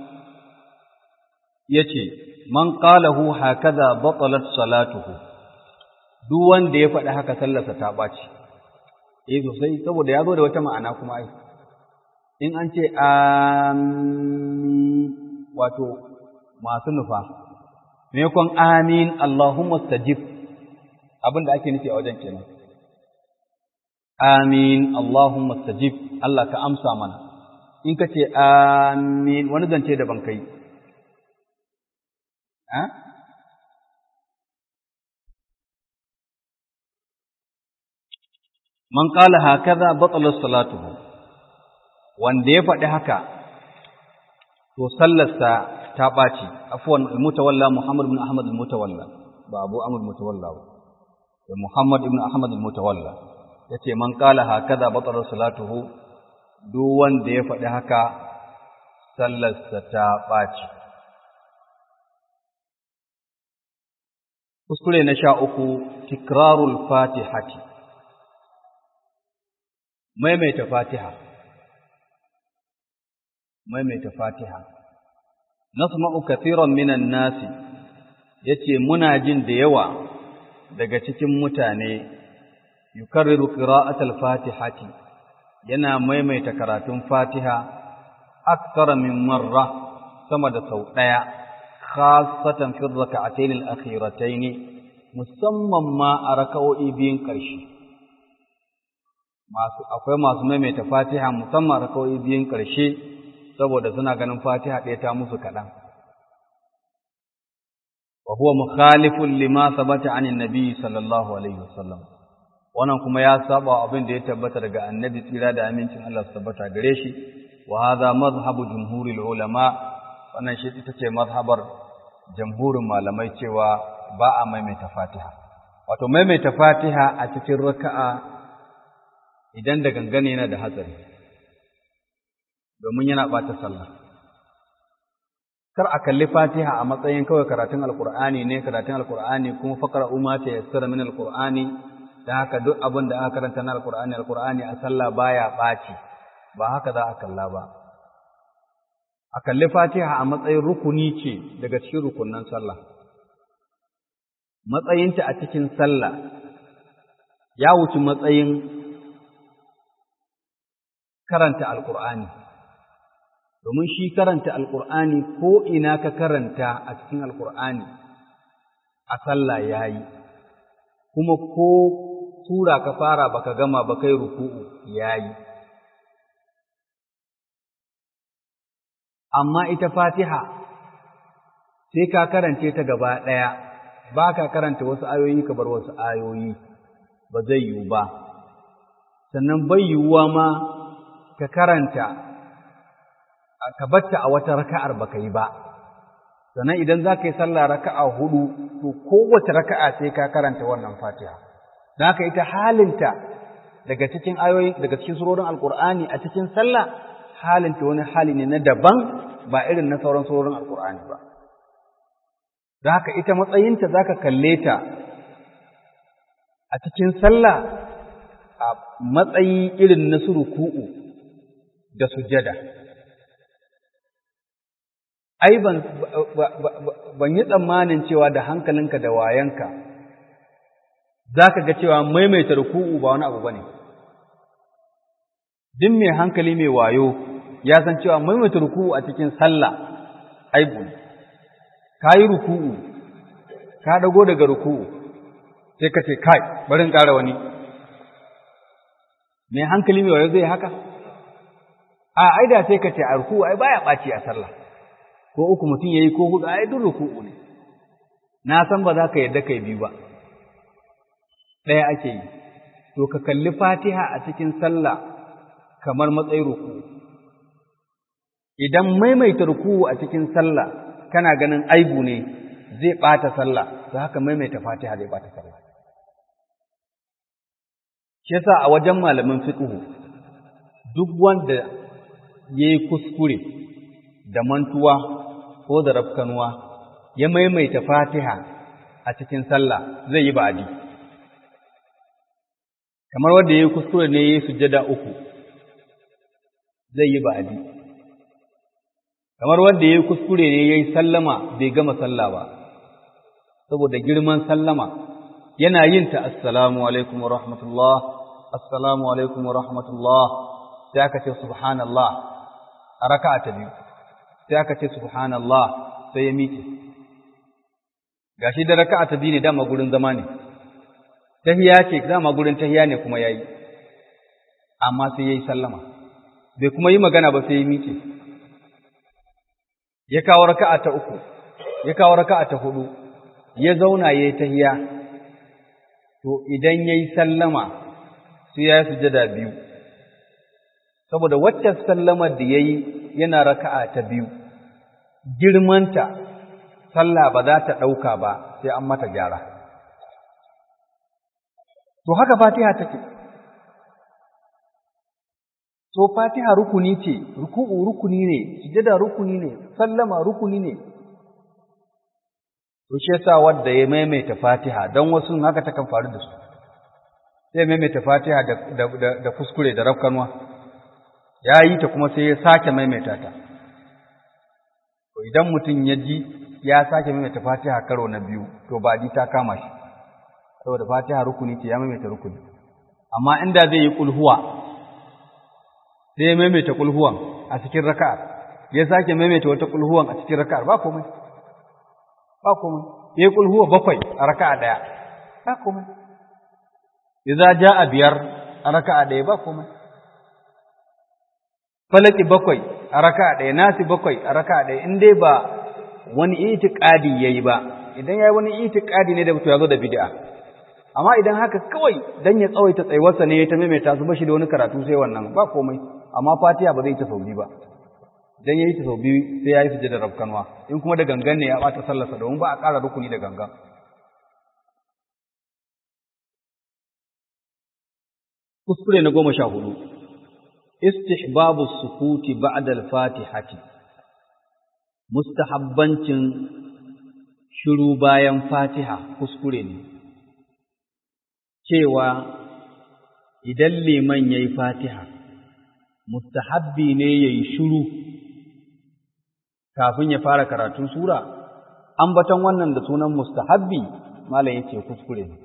yace man qalahu hakaza batalat salatuhu duk wanda ya faɗi haka sallarsa ta ɓaci eh sosai saboda ya zo da wata ma'ana kuma ai in an ce amin wato masu nufa maimakon amin Allahumma stajib abin da ake nufi a wajen kenan amin Allahumma stajib Allah ka amsa mana in ka ce amin wani zance daban kai man qala hakaza batala salatuhu wanda ya faɗi haka to sallarsa ta ɓaci afwan al-mutawalla Muhammad ibn Ahmad al-mutawalla ba Abu Amr mutawalla ba Muhammad ibn Ahmad al-mutawalla yace man qala hakaza batala salatuhu duk wanda ya faɗi haka sallarsa ta ɓaci kuskure na sha uku tikrarul fatihati maimaita fatiha maimaita fatiha nasma'u kathiran minan nasi yace muna jin da yawa daga cikin mutane yukarriru qira'atal fatihati yana maimaita karatun fatiha akthara min marra sama da sau daya khasatan fi rak'atayn al-akhiratayn musamman ma a raka'o'i biyun ƙarshe masu akwai masu maimaita Fatiha musamman a raka'o'i biyun ƙarshe saboda suna ganin Fatiha ɗaya ta musu kaɗan wa huwa mukhalifun lima sabata anin nabi sallallahu alaihi wasallam wannan kuma ya saba abin da ya tabbata daga annabi tsira da amincin Allah su tabbata gare shi wa hadha madhhabu jumhuril ulama wannan shi ita ce mazhabar jamhurin malamai cewa ba a maimaita Fatiha wato maimaita Fatiha a cikin raka'a idan da gangane yana da hatsari domin yana bata sallah kar a kalli Fatiha a matsayin kawai karatun Alkur'ani ne karatun Alkur'ani kuma faqra umma ta yassara min Alkur'ani da haka duk abin da aka karanta na Alkur'ani Alkur'ani a sallah baya ɓaci ba haka za a kalla ba a kalli Fatiha a matsayin rukuni ce daga cikin rukunnan sallah matsayinta a cikin sallah ya wuce matsayin karanta Alkur'ani domin shi karanta alƙur'ani ko ina ka karanta a cikin alƙur'ani a sallah ya yi kuma ko tura ka fara baka gama ba kai ruku'u ya yi amma ita fatiha sai ka karance ta gaba ɗaya ba ka karanta wasu ayoyi ka bar wasu ayoyi ba zai yiwu ba sannan bai yiwuwa ma ka karanta ka batta a wata raka'ar baka yi ba sannan idan za ka yi sallah raka'a hudu to kowace raka'a sai ka karanta wannan fatiha don haka ita halinta daga cikin ayoyi daga cikin surorin alkur'ani a cikin sallah halinta wani hali ne na daban ba irin na sauran surorin alkur'ani ba don haka ita matsayinta za ka kalle ta a cikin sallah a matsayi irin na suruku'u da sujada. ai ban ban yi tsammanin cewa da hankalinka da wayanka zaka ga cewa maimaita ruku'u ba wani abu bane duk mai hankali mai wayo ya san cewa maimaita ruku'u a cikin sallah aibu ne ka yi ruku'u ka dago daga ruku'u sai ka ce kai bari in ƙara wani mai hankali mai wayo zai haka a ai da sai ka ce a ruku'u ai baya ɓaci a sallah ko uku mutum ya yi ko hudu ai duk ruku'u ne na san ba za ka yadda kai biyu ba ɗaya ake yi to ka kalli fatiha a cikin sallah kamar matsayin ruku'u idan maimaita ruku'u a cikin sallah kana ganin aibu ne zai ɓata sallah to haka maimaita fatiha zai ɓata sallah shi yasa a wajen malamin fiqhu duk wanda yayi kuskure da mantuwa ko da rafkanuwa ya maimaita fatiha a cikin sallah zai yi ba'adi kamar wanda ya yi kuskure ne ya yi sujjada uku zai yi ba'adi kamar wanda ya yi kuskure ne ya yi sallama bai gama sallah ba saboda girman sallama yana yin ta assalamu alaikum wa rahmatullah assalamu alaikum wa rahmatullah sai aka ce subhanallah a raka'a ta biyu sai aka ce subhanallah sai ya miƙe gashi da raka'a ta biyu ne dama gurin zama ne tahiya ce dama gurin tahiya ne kuma yayi amma sai yayi sallama bai kuma yi magana ba sai ya miƙe ya kawo raka'a ta uku ya kawo raka'a ta hudu ya zauna yayi tahiya to idan yayi sallama sai ya sujada biyu saboda wacce sallamar da yayi yana raka'a ta biyu girmanta sallah ba za ta ɗauka ba sai an mata gyara to haka fatiha take so fatiha rukuni ce ruku'u rukuni ne sujada rukuni ne sallama rukuni ne to shi yasa wanda ya maimaita fatiha dan wasu haka ta kan faru da su sai maimaita fatiha da da da kuskure da rafkanwa ya yi ta kuma sai ya sake maimaita ta to idan mutum ya ji ya sake maimaita fatiha karo na biyu to ba di ta kama shi saboda fatiha rukuni ce ya maimaita rukuni amma inda zai yi kulhuwa sai ya maimaita kulhuwan a cikin raka'ar ya sake maimaita wata kulhuwan a cikin raka'ar ba komai ba komai ya yi kulhuwa bakwai a raka'a daya ba komai idza jaa biyar a raka'a daya ba komai falaki bakwai a raka'a daya nasi bakwai a raka'a daya in dai ba wani itiqadi yayi ba idan yayi wani itiqadi ne da mutum ya zo da bid'a amma idan haka kawai dan ya tsawaita tsayuwarsa ne ya ta maimaita su bashi da wani karatu sai wannan ba komai amma fatiha ba zai ta sau biyu ba dan yayi ta sau biyu sai yayi sujada rabkanwa in kuma da gangan ne ya bata sallarsa domin ba a ƙara rukuni da gangan kuskure na goma sha hudu istihbabu sukuti ba'da al-fatihati mustahabbancin shiru bayan fatiha kuskure ne cewa idan liman yayi fatiha mustahabbi ne yayi shiru kafin ya fara karatun sura ambaton wannan da sunan mustahabbi malam yace kuskure ne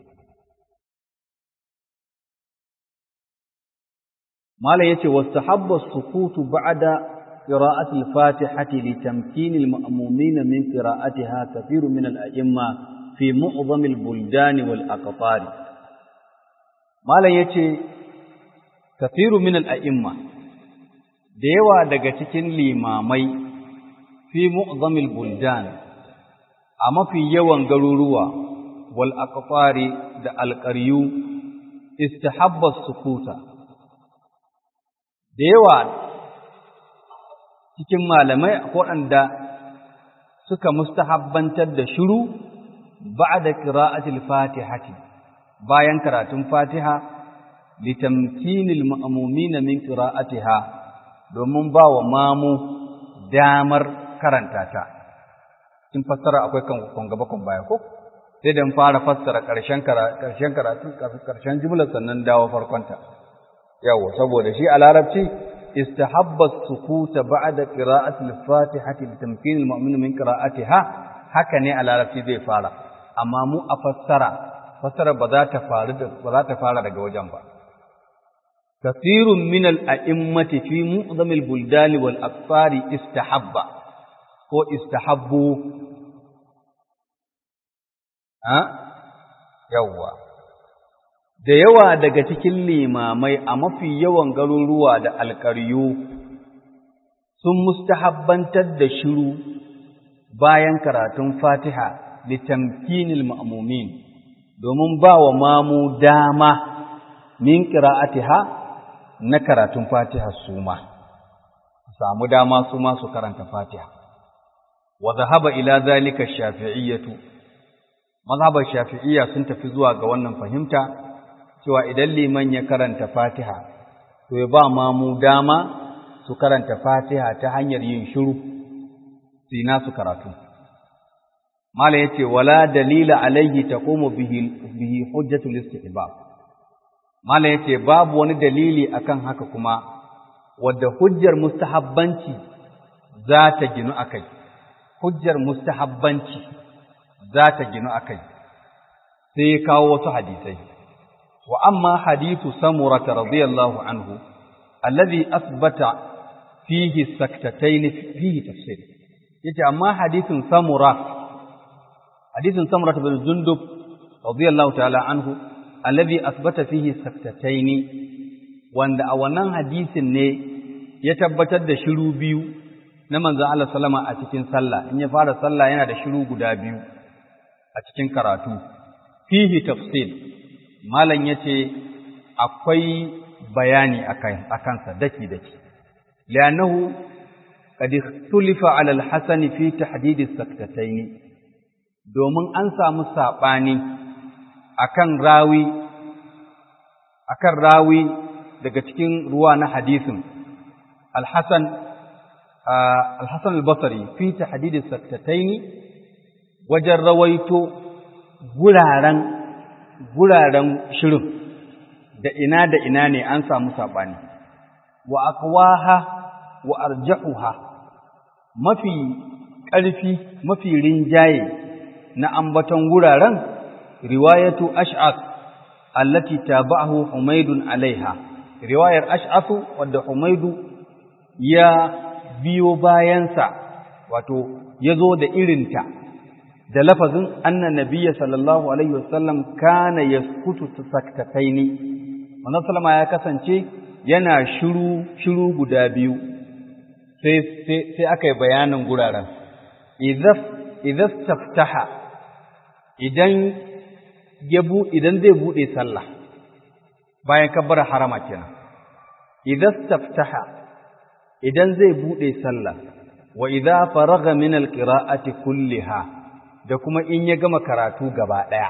malam yace wastahabba sukutu ba'da qira'ati al-fatihati litamkin al-ma'mumin min qira'atiha kathir min al-a'imma fi mu'zam al-buldan wal aqtar malam yace kathir min al-a'imma da yawa daga cikin limamai fi mu'zam al-buldan a mafi yawan garuruwa wal aqtari da alqaryu istahabba sukuta da yawa cikin malamai waɗanda suka mustahabbantar da shiru ba'da qira'atil fatihati bayan karatun fatiha litamkinil ma'mumina min qira'atiha domin ba wa mamu damar karanta ta in fassara akwai kan gaba kan baya ko sai dan fara fassara ƙarshen ƙarshen karatu ƙarshen jumlar sannan dawo farkonta yawa saboda shi a larabci istahabba sukuta ba'da qira'ati al-fatihati litamkin al-mu'min min qira'atiha haka ne a larabci zai fara amma mu a fassara fassara ba za ta faru da ba za ta fara daga wajen ba kathirun min al-a'immati fi mu'zam al-buldan wal aqfari istahabba ko istahabbu ha yawa da yawa daga cikin limamai a mafi yawan garuruwa da alƙaryu sun mustahabbantar da shiru bayan karatun fatiha litamkinil ma'mumin domin ba wa mamu dama min qira'atiha na karatun fatiha su ma samu dama su ma su karanta fatiha wa dhahaba ila zalika shafi'iyyatu mazhabar shafi'iyya sun tafi zuwa ga wannan fahimta cewa idan liman ya karanta fatiha to ya ba mamu dama su karanta fatiha ta hanyar yin shiru su yi nasu karatu mala ya ce wala dalila alaihi ta komo bihi hujjatul istihbab mala ya ce babu wani dalili akan haka kuma wadda hujjar mustahabbanci za ta ginu akai hujjar mustahabbanci za ta ginu akai sai ya kawo wasu hadisai وأما حديث سمرة رضي الله عنه الذي أثبت فيه السكتتين فيه تفسير يتي أما حديث سمرة حديث سمرة بن جندب رضي الله تعالى عنه الذي أثبت فيه السكتتين وأن أولا حديث ne ya tabbatar da shiru biyu na manzon Allah sallama a cikin sallah in ya fara sallah yana da shiru guda biyu a cikin karatu fihi tafsir malam ya ce akwai bayani a kansa daki-daki li'annahu qad ikhtulifa 'ala al-hasan fi tahdid as-saktatayn domin an samu sabani akan rawi akan rawi daga cikin ruwa na hadisin al-hasan al-hasan al-basri fi tahdid as-saktatayn wajen rawaito guraren guraren shirin da ina da ina ne an samu saɓani wa akwaha wa arjahuha mafi ƙarfi mafi rinjaye na ambaton guraren riwayatu ash'as allati tabahu humaydun alaiha riwayar ash'asu wadda humaidu ya biyo bayansa wato ya zo da irinta da lafazin anna nabiyya sallallahu alaihi wasallam kana yaskutu saktataini wannan sallama ya kasance yana shiru shiru guda biyu sai sai sai aka yi bayanin guraren idza idza taftaha idan ya bu idan zai bude sallah bayan kabbara harama kenan idan taftaha idan zai bude sallah wa idza faragha min alqira'ati kulliha da kuma in ya gama karatu gaba daya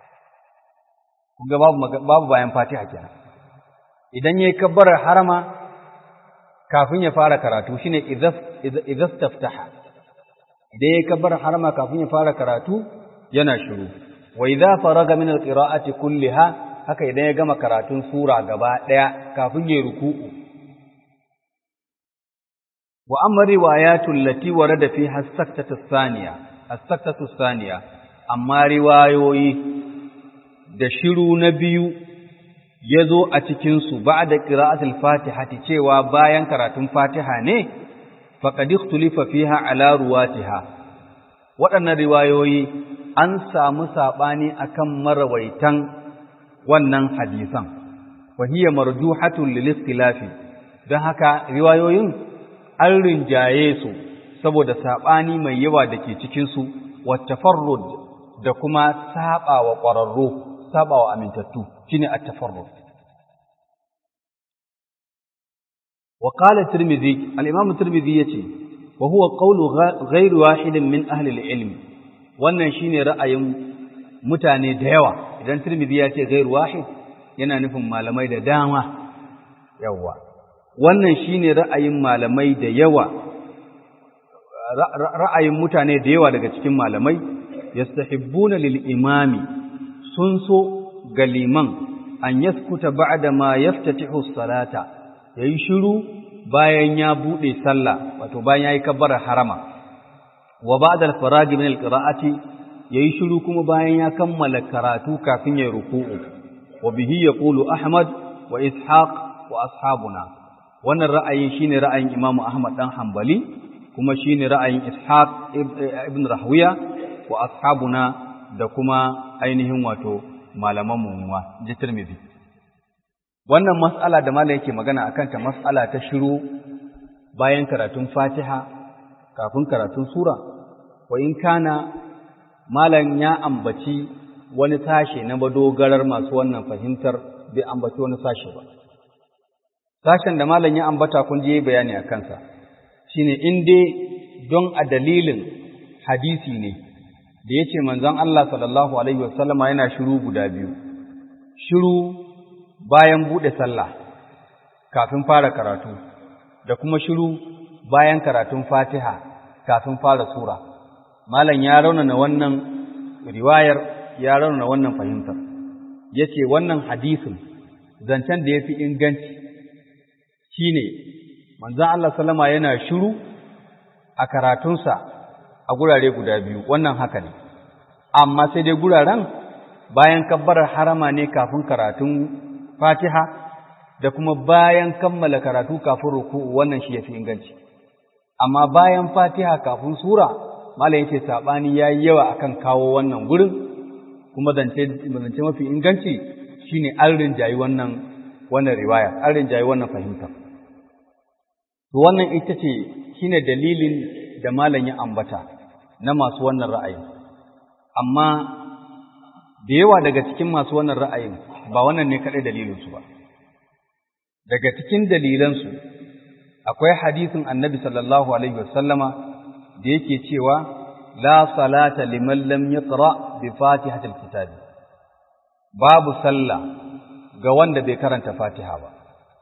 kuma babu babu bayan fatiha kenan idan yayi kabbara harama kafin ya fara karatu shine idza idza taftaha idan yayi kabbara harama kafin ya fara karatu yana shiru wa idza faraga min alqira'ati kulliha haka idan ya gama karatun sura gaba daya kafin ya ruku'u wa amma riwayatul lati warada fiha as-saktatu ath-thaniya as-saktatu ath-thaniya amma riwayoyi da shiru na biyu yazo a cikin su ba'da qira'atil fatihati cewa bayan karatun fatiha ne faqad ikhtulifa fiha ala ruwatiha waɗannan riwayoyi an samu saɓani akan marawaitan wannan hadisan wa hiya marjuhatun lil ikhtilafi don haka riwayoyin an rinjaye su saboda saɓani mai yawa da ke cikin su wa tafarrud da kuma saɓawa ƙwararru saɓawa amintattu shine at-tafarrud wa qala tirmidhi al-imam tirmidhi yace wa huwa qawlu ghayr wahidin min ahli al-ilm wannan shine ra'ayin mutane da yawa idan Tirmidhi ya ce ghairu wahid yana nufin malamai da dama yawa wannan shine ra'ayin malamai da yawa ra'ayin mutane da yawa daga cikin malamai yastahibbuna lil imami sun so ga liman an yaskuta ba'da ma yaftatihu salata yayi shiru bayan ya bude sallah wato bayan yayi kabbara harama wa ba'da al-faragi min al-qira'ati yayi shiru kuma bayan ya kammala karatu kafin ya ruku'u wa bihi yaqulu ahmad wa ishaq wa ashabuna wannan ra'ayin shine ra'ayin imam ahmad dan hanbali kuma shine ra'ayin ishaq ibn rahwiya wa ashabuna da kuma ainihin wato malaman mu ji tirmidhi wannan mas'ala da malam yake magana akan ta mas'ala ta shiru bayan karatun fatiha kafin karatun sura wa in kana malam ya ambaci wani sashe na madogarar masu wannan fahimtar bai ambaci wani sashe ba sashen da malam ya ambata kun je bayani a kansa shine in dai don a dalilin hadisi ne da yace manzon Allah sallallahu alaihi wasallama yana shiru guda biyu shiru bayan bude sallah kafin fara karatu da kuma shiru bayan karatun Fatiha kafin fara sura malam ya raunana wannan riwayar ya raunana wannan fahimtar yace wannan hadisin zancen da yafi inganci shine manzon Allah sallama yana shiru a karatunsa a gurare guda biyu wannan haka ne amma sai dai guraren bayan kabbarar harama ne kafin karatun Fatiha da kuma bayan kammala karatu kafin ruku'u wannan shi yafi inganci amma bayan Fatiha kafin sura malam yace sabani yayi yawa akan kawo wannan gurin kuma zance zance mafi inganci shine an rinjayi wannan wannan riwaya an rinjayi wannan fahimta to wannan ita ce shine dalilin da malam ya ambata na masu wannan ra'ayin amma da yawa daga cikin masu wannan ra'ayin ba wannan ne kadai dalilinsu ba daga cikin dalilansu akwai hadisin annabi sallallahu alaihi wasallama da yake cewa la salata liman lam yaqra bi fatihatil kitabi babu sallah ga wanda bai karanta fatiha ba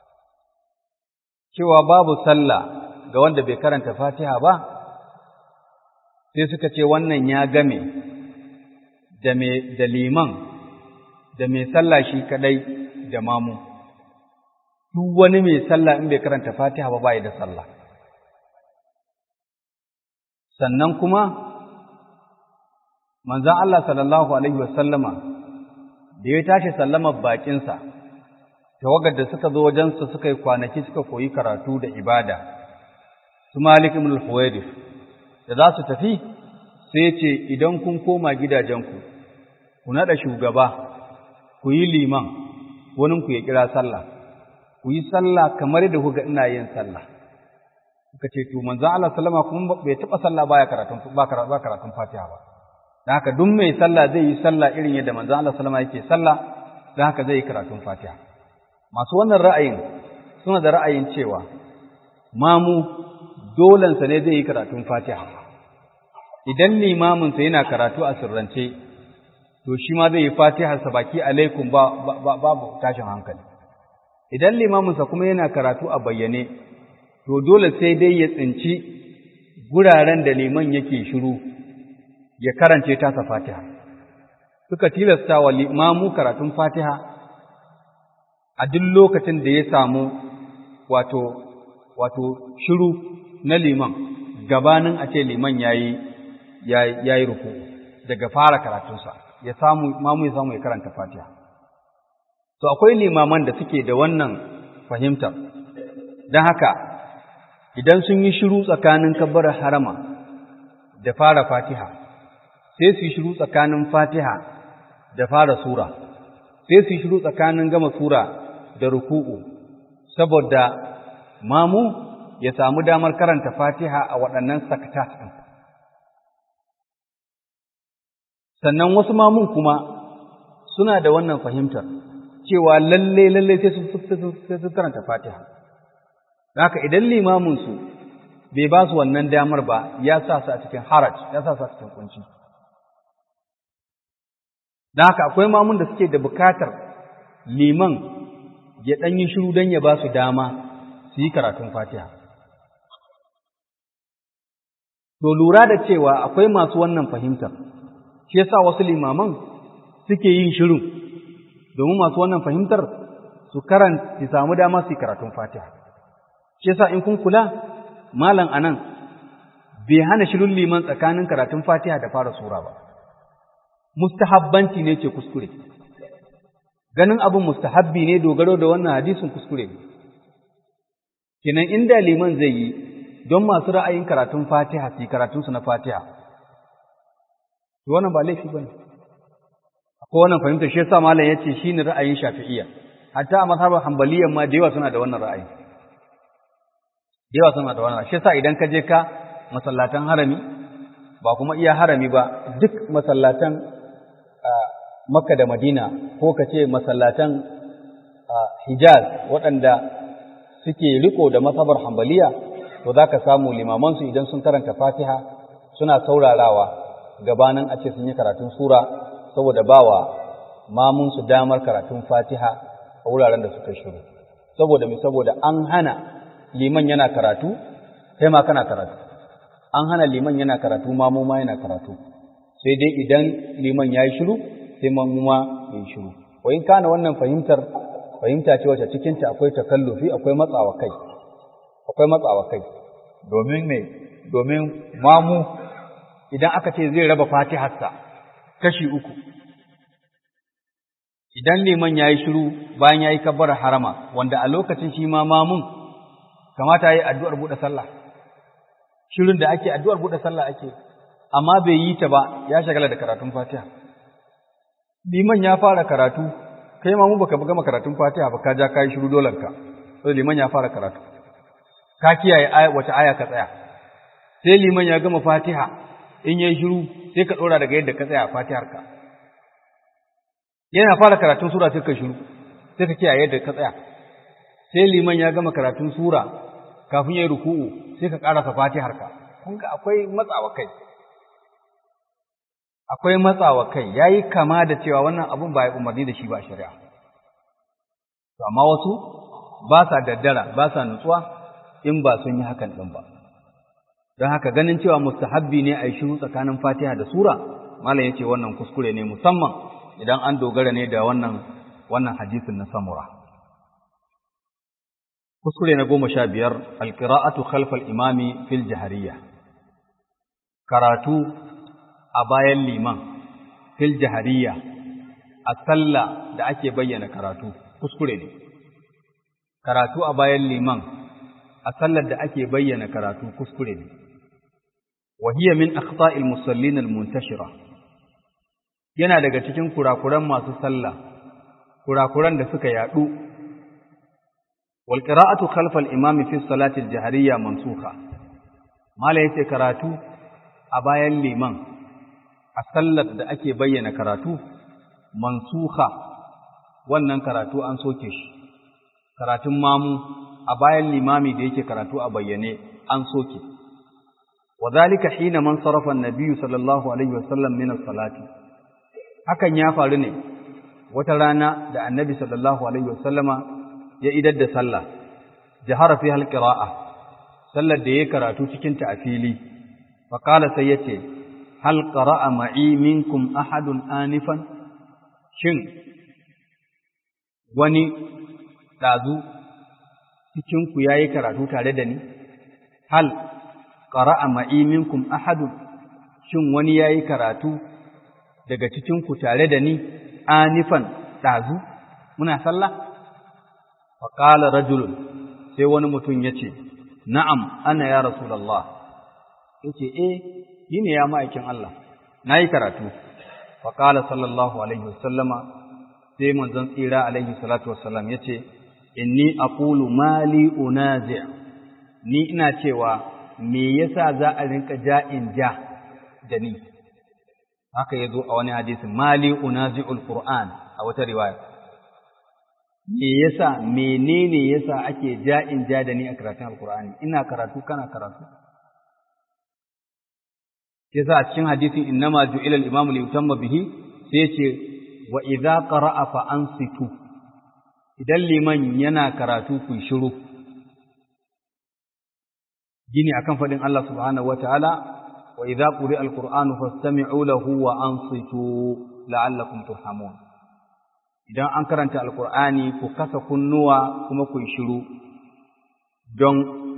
cewa babu sallah ga wanda bai karanta fatiha ba sai suka ce wannan ya game da me da liman da mai sallah shi kadai da mamu duk wani mai sallah in bai karanta fatiha ba bai da sallah sannan kuma manzon Allah sallallahu alaihi wasallama da ya tashi sallamar bakinsa tawagar da suka zo wajensa suka yi kwanaki suka koyi karatu da ibada su Malik ibn al-Huwairith da za su tafi sai ya ce idan kun koma gidajenku ku nada shugaba ku yi liman wani ku ya kira sallah ku yi sallah kamar da kuga ina yin sallah suka ce to manzon Allah sallama kuma bai taba sallah baya karatun ba karatun Fatiha ba da haka duk mai sallah zai yi sallah irin yadda manzon Allah sallama yake sallah da haka zai yi karatun Fatiha masu wannan ra'ayin suna da ra'ayin cewa mamu dolensa ne zai yi karatun Fatiha idan limaminsa yana karatu a sirrance to shi ma zai yi Fatiharsa baki alaikum ba babu tashin hankali idan limaminsa kuma yana karatu a bayyane to dole sai dai ya tsinci guraren da liman yake shiru ya karance tasa Fatiha suka tilasta wa limamu karatun Fatiha a duk lokacin da ya samu wato wato shiru na liman gabanin a ce liman yayi yayi ruku daga fara karatunsa ya samu mamu ya samu ya karanta Fatiha to akwai limaman da suke da wannan fahimtar don haka idan sun yi shiru tsakanin kabbarar harama da fara Fatiha sai su yi shiru tsakanin Fatiha da fara sura sai su yi shiru tsakanin gama sura da ruku'u saboda mamu ya samu damar karanta Fatiha a waɗannan sakatat ɗin sannan wasu mamun kuma suna da wannan fahimtar cewa lalle lalle sai su karanta Fatiha haka idan limamin su bai ba su wannan damar ba ya sa su a cikin haraj ya sa su a cikin kunci dan haka akwai mamun da suke da bukatar liman ya dan yi shiru dan ya ba su dama su yi karatun Fatiha to lura da cewa akwai masu wannan fahimtar shi yasa wasu limaman suke yin shiru domin masu wannan fahimtar su karanta su samu dama su yi karatun Fatiha shi yasa in kun kula malam anan bai hana shirin liman tsakanin karatun Fatiha da fara sura ba mustahabbanci ne ce kuskure ganin abin mustahabbi ne dogaro da wannan hadisin kuskure ne kenan inda liman zai yi don masu ra'ayin karatun Fatiha su yi karatunsu na Fatiha to wannan ba laifi bane akwai wannan fahimta shi yasa malam yace shine ra'ayin Shafi'iyya hatta a mazhabar Hanbaliyya ma da yawa suna da wannan ra'ayi da yawa suna da wannan shi yasa idan ka je ka masallatan harami ba kuma iya harami ba duk masallatan Makka da Madina ko ka ce masallatan Hijaz waɗanda suke riko da mazhabar Hanbaliya to zaka samu limamansu idan sun karanta Fatiha suna saurarawa gabanin a ce sun yi karatun sura saboda bawa mamun su damar karatun Fatiha a wuraren da suka shiru saboda me saboda an hana liman yana karatu kai ma kana karatu an hana liman yana karatu mamu ma yana karatu sai dai idan liman yayi shiru sai mamu ma yayi shiru wa in kana wannan fahimtar fahimta ce wacce cikin ta akwai takallufi akwai matsawa kai akwai matsawa kai domin me domin mamu idan aka ce zai raba fatiharsa kashi uku idan liman ya yi shiru bayan ya yi kabbar harama wanda a lokacin shi ma mamun kamata ya yi addu'ar buɗe sallah shirin da ake addu'ar buɗe sallah ake amma bai yi ta ba ya shagala da karatun fatiha liman ya fara karatu kai mamu baka gama karatun fatiha ba ka ja ka yi shiru dolanka sai liman ya fara karatu ka kiyaye wace aya ka tsaya sai liman ya gama fatiha in yayi shiru sai ka dora daga yadda ka tsaya a Fatihar ka yana fara karatun sura sai ka shiru sai ka kiyaye yadda ka tsaya sai liman ya gama karatun sura kafin yayi ruku'u sai ka karasa Fatihar ka kun ga akwai matsawa kai akwai matsawa kai yayi kama da cewa wannan abun ba ya umarni da shi ba shari'a to amma wasu ba sa daddara ba sa nutsuwa in ba sun yi hakan din ba don haka ganin cewa mustahabbi ne a yi shiru tsakanin fatiha da sura malam ya ce wannan kuskure ne musamman idan an dogara ne da wannan wannan hadisin na samura kuskure na goma sha biyar alƙira'atu khalfal imami fil jahariya karatu a bayan liman fil jahariya a sallah da ake bayyana karatu kuskure ne karatu a bayan liman a sallar da ake bayyana karatu kuskure ne وهي من أخطاء المصلين المنتشرة yana daga cikin kurakuran masu sallah kurakuran da suka yadu wal qira'atu khalfa al imami fi salati al jahriyya mansukha mala yace karatu a bayan liman a sallar da ake bayyana karatu mansuha wannan karatu an soke shi karatun mamu a bayan limami da yake karatu a bayyane an soke wadhalika hina man sarafa an-nabiy sallallahu alaihi wasallam min as-salati hakan ya faru ne wata rana da annabi sallallahu alaihi wasallama ya idar da sallah jahara fi al-qira'a sallar da yayi karatu cikin ta a fili fa qala sai yace hal qara'a ma'i minkum ahadun anifan shin wani dazu cikin ku yayi karatu tare da ni hal qara'a ma'i minkum ahadun shin wani yayi karatu daga cikin ku tare da ni anifan dazu muna sallah fa qala rajulun sai wani mutum yace na'am ana ya rasulullah yace eh ni ne ya ma'aikin Allah nayi karatu fa qala sallallahu alaihi wasallama sai manzon tsira alaihi salatu wassalam yace inni aqulu mali unazi' ni ina cewa me yasa za a rinka ja'in ja da ni haka yazo a wani hadisin mali unazi'ul qur'an a wata riwaya me yasa menene yasa ake ja'in ja da ni a karatun alqur'ani ina karatu kana karatu yasa a cikin hadisin innama ju'ila al-imamu li yutamma bihi sai ce wa idza qara'a fa ansitu idan liman yana karatu ku shiru gini akan fadin Allah subhanahu wataala wa idza quri'a al-qur'anu fastami'u lahu wa ansitu la'allakum turhamun idan an karanta alqur'ani ku kasa kunnuwa kuma ku shiru don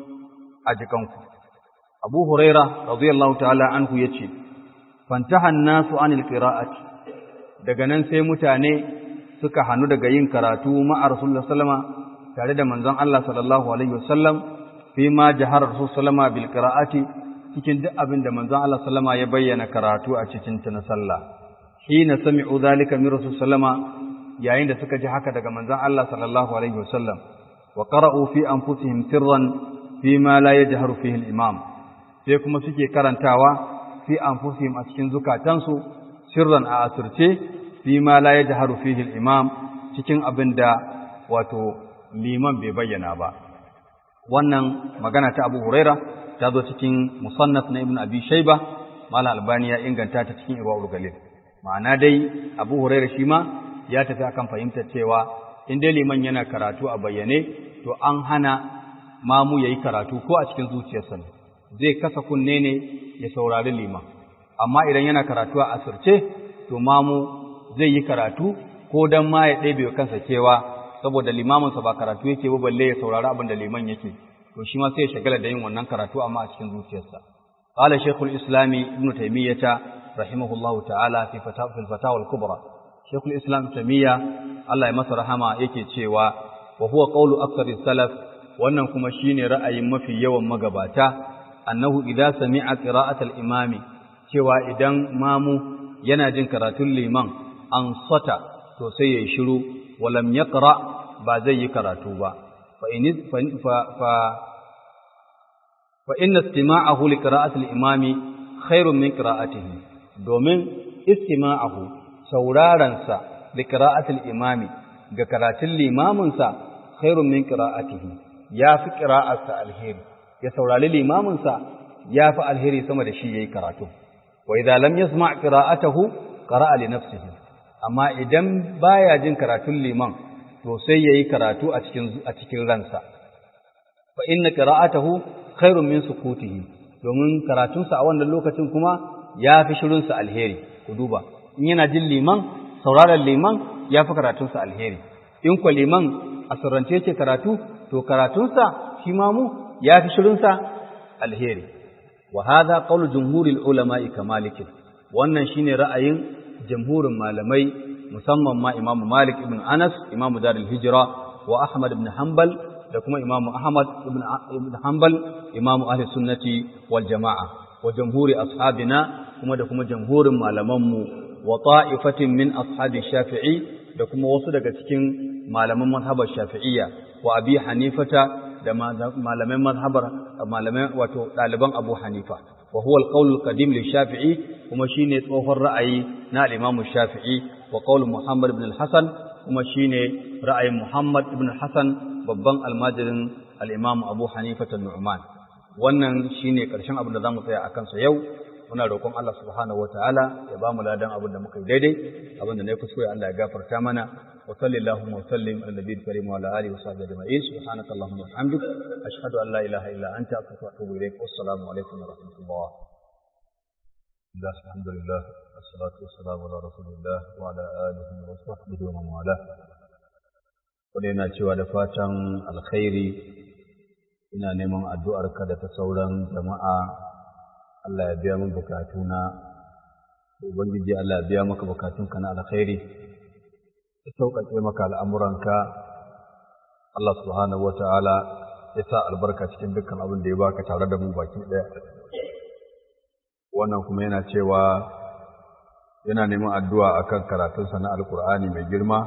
a jikanku Abu Huraira radiyallahu ta'ala anhu yace fantaha an-nasu anil qira'ati daga nan sai mutane suka hanu daga yin karatu ma'a Rasulullah sallama tare da manzon Allah sallallahu alaihi wasallam fi ma jahara Rasul sallama bil qira'ati cikin duk abin da manzon Allah sallama ya bayyana karatu a cikin ta na sallah hina sami'u zalika min Rasul sallama yayin da suka ji haka daga manzon Allah sallallahu alaihi wasallam wa qara'u fi anfusihim sirran fi ma la yajharu fihi al-imam sai kuma suke karantawa fi anfusihim a cikin zukatansu sirran a asirce fi ma la yajharu fihi al-imam cikin abin da wato liman bai bayyana ba wannan magana ta Abu Huraira ta zo cikin musannaf na Ibn Abi Shayba Malam Albani ya inganta ta cikin Irwaul Galil ma'ana dai Abu Huraira shi ma ya tafi akan fahimtar cewa in dai liman yana karatu a bayyane to an hana mamu yayi karatu ko a cikin zuciyarsa ne zai kasa kunne ne ya saurari liman amma idan yana karatu a asirce to mamu zai yi karatu ko dan ma ya ɗebe kansa kewa saboda limaminsa ba karatu yake ba balle ya saurari abin da liman yake to shi ma sai ya shagala da yin wannan karatu amma a cikin zuciyarsa qala shaykhul islami ibn taymiyyah rahimahullahu ta'ala fi fatawa fil fatawa al kubra shaykhul islam taymiyyah Allah ya masa rahama yake cewa wa huwa qawlu aktsari salaf wannan kuma shine ra'ayin mafi yawan magabata annahu idza sami'a qira'atal imami cewa idan mamu yana jin karatun liman an sata to sai yayi shiru walam yaqra ba zai yi karatu ba fa in fa fa fa inna istima'ahu li qira'atil imami khairun min qira'atihi domin istima'ahu sauraron sa li qira'atil imami ga karatun limamin sa khairun min qira'atihi ya fi qira'arsa alheri ya saurari limaminsa ya fi alheri sama da shi ya yi karatu. Wa idza lam yasma qira'atahu qara'a li nafsihi amma idan baya jin karatun liman to sai yayi karatu a cikin a cikin ransa. Fa inna qira'atahu khairun min sukutihi domin karatunsa a wannan lokacin kuma ya fi shirinsa alheri ku duba in yana jin liman sauraron liman ya fi karatunsa alheri in kwa liman a sirrance yake karatu to karatunsa shi ma mu ya fi shirinsa alheri wa hadha qawlu jumhuril ulama'i kamalik wannan shine ra'ayin jamhurin malamai musamman ma imamu malik ibn anas imamu darul hijra wa ahmad ibn hanbal da kuma imamu ahmad ibn ibn hanbal imamu ahli sunnati wal jama'a wa jamhuri ashabina kuma da kuma jamhurin malamanmu wa ta'ifatin min ashabi shafi'i da kuma wasu daga cikin malaman mazhabar shafi'iyya wa abi hanifata da malaman mazhabar malamai wato ɗaliban Abu Hanifa wa huwa al-qawl al-qadim li Shafi'i kuma shine tsohon ra'ayi na al-Imam Shafi'i wa qaul Muhammad ibn al-Hasan kuma shine ra'ayin Muhammad ibn al-Hasan babban almajirin al-Imam Abu Hanifa an-Nu'man wannan shine karshen abin da zamu tsaya akan sa yau muna roƙon Allah subhanahu wataala ya ba mu ladan abin da muka yi daidai abin da ne kuskure Allah ya gafarta mana wa sallallahu wa sallim ala nabiyil karim wa ala alihi wa sahbihi ajma'in subhanaka allahumma wa bihamdik ashhadu an la ilaha illa anta astaghfiruka wa atubu ilaik wassalamu alaikum wa rahmatullah الله الحمد لله والصلاة والسلام على رسول الله وعلى آله وصحبه ومن والاه ina cewa da fatan alkhairi ina neman addu'arka da ta sauran jama'a Allah ya biya min bukatuna ubangiji Allah ya biya maka bukatunka na alkhairi ya sauƙaƙe maka al'amuranka Allah subhanahu wata'ala ya sa albarka cikin dukkan abin da ya baka tare da mu baki ɗaya wannan kuma yana cewa yana neman addu'a akan karatunsa na alkur'ani mai girma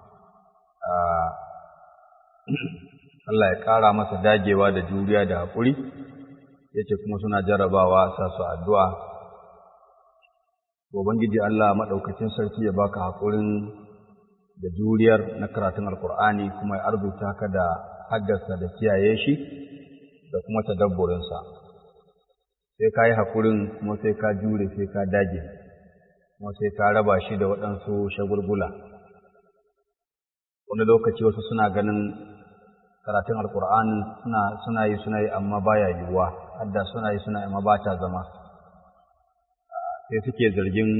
Allah ya ƙara masa dagewa da juriya da haƙuri yace kuma suna jarabawa sa su addu'a ubangiji Allah maɗaukacin sarki ya baka haƙurin da juriyar na karatun alkur'ani kuma ya arzuta ka da haddasa da kiyaye shi da kuma tadabburinsa sai ka yi haƙurin kuma sai ka jure sai ka dage kuma sai ka raba shi da waɗansu shagulgula wani lokaci wasu suna ganin karatun alkur'ani suna suna yi suna yi amma baya yiwuwa hadda suna yi suna yi amma ba ta zama sai suke zargin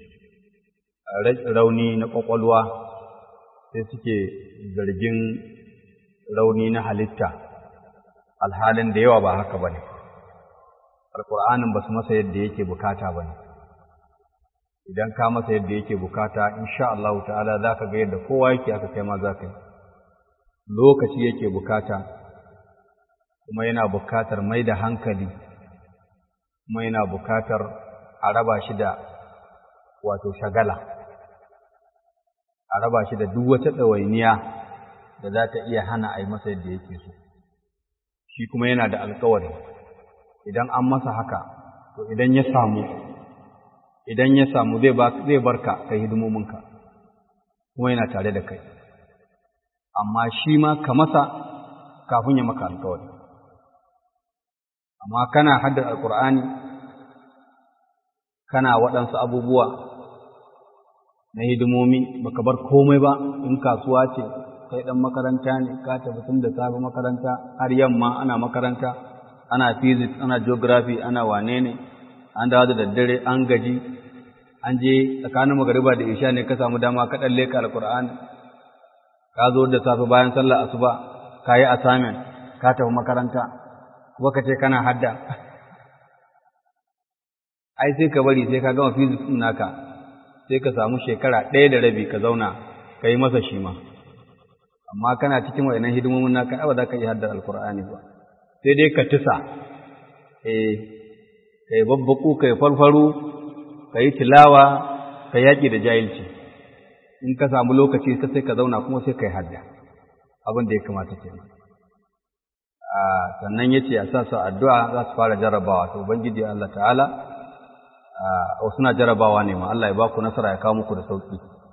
rauni na ƙwaƙwalwa sai suke zargin rauni na halitta alhalin da yawa ba haka ba ne alƙur'anin ba su masa yadda yake bukata ba ne idan ka masa yadda yake bukata insha Allah ta'ala za ka ga yadda kowa yake aka kai ma za ka yi lokaci yake bukata kuma yana bukatar mai da hankali kuma yana bukatar a raba shi da wato shagala a raba shi da duk wata ɗawainiya da za ta iya hana a yi masa yadda yake so shi kuma yana da alkawari idan an masa haka to idan ya samu idan ya samu zai barka kai hidimominka kuma yana tare da kai amma shi ma ka masa kafin ya maka alkawari amma kana haddar alkur'ani kana waɗansu abubuwa na hidimomi baka bar komai ba in kasuwa ce kai ɗan makaranta ne ka tafi tun da safe makaranta har yamma ana makaranta ana physics ana geography ana wane ne an dawo da daddare an gaji an je tsakanin magariba da isha ne ka samu dama ka ɗan leka alkur'ani ka zo da safe bayan sallar asuba ka yi assignment ka tafi makaranta kuma ka ce kana hadda ai sai ka bari sai ka gama physics ɗin naka sai ka samu shekara ɗaya da rabi ka zauna ka yi masa shi ma amma kana cikin wayannan hidimomin naka ba za ka yi haddar alkur'ani ba sai dai ka tisa eh kai babbaku kai farfaru ka yi tilawa ka yaƙi da jahilci in ka samu lokaci ka sai ka zauna kuma sai ka yi hadda abin da ya kamata ke sannan ya ce a sa su addu'a za su fara jarabawa to ubangiji Allah ta'ala a suna jarabawa ne ma Allah ya ba ku nasara ya kawo muku da sauƙi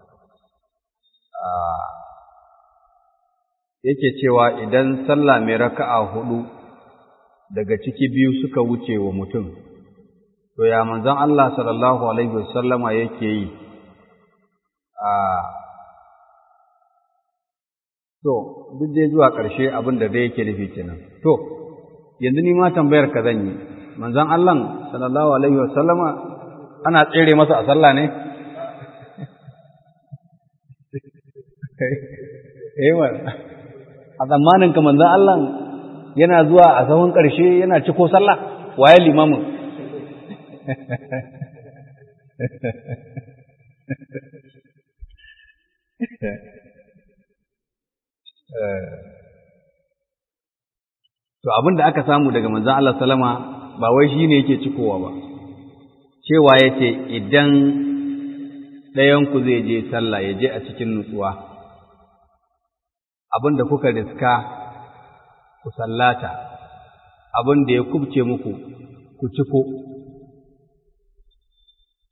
yake cewa idan sallah mai raka'a hudu daga ciki biyu suka wuce wa mutum to ya manzon Allah sallallahu alaihi wasallama yake yi a to duk dai zuwa ƙarshe abin da dai yake nufi kenan to yanzu ni ma tambayar ka zan yi manzon Allah sallallahu alaihi wasallama ana tsere masa a sallah ne eh a zamanin ka manzon Allah yana zuwa a sahun ƙarshe yana ciko sallah waye limamin To abin da aka samu daga manzon Allah salama ba wai shi ne yake cikowa ba, cewa ya ce idan ɗayanku zai je sallah ya je a cikin nutsuwa, abin da kuka riska ku sallata, abin da ya kubce muku ku ciko.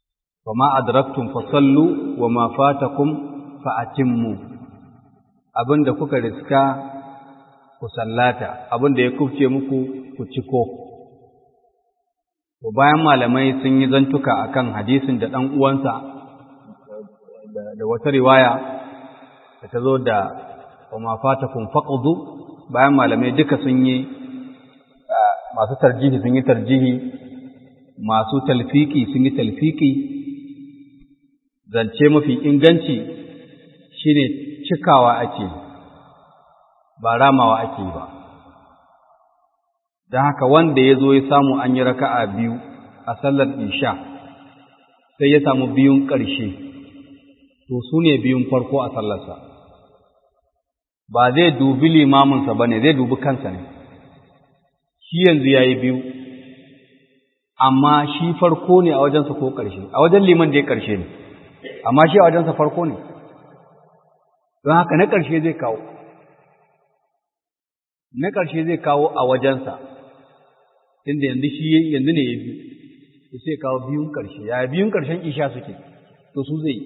fama adraktum fasallu wa ma fatakum fa atimmu abinda kuka riska ku sallata abinda ya kufce muku ku ciko to bayan malamai sun yi zantuka akan hadisin da dan uwansa da wata riwaya da ta zo da wa ma fatakum faqdu bayan malamai duka sun yi masu tarjihi sun yi tarjihi masu talfiki sun yi talfiki zance mafi inganci shine cikawa ake ba ramawa ake ba don haka wanda ya zo ya samu an yi raka'a biyu a sallar isha sai ya samu biyun ƙarshe to su ne biyun farko a sallarsa ba zai dubi limaminsa ba ne zai dubi kansa ne shi yanzu ya yi biyu amma shi farko ne a wajensa ko ƙarshe a wajen liman da ya ƙarshe ne amma shi a wajensa farko ne don haka na ƙarshe zai kawo na ƙarshe zai kawo a wajensa inda yanzu shi yanzu ne ya biyu to sai kawo biyun ƙarshe ya biyun ƙarshen isha suke to su zai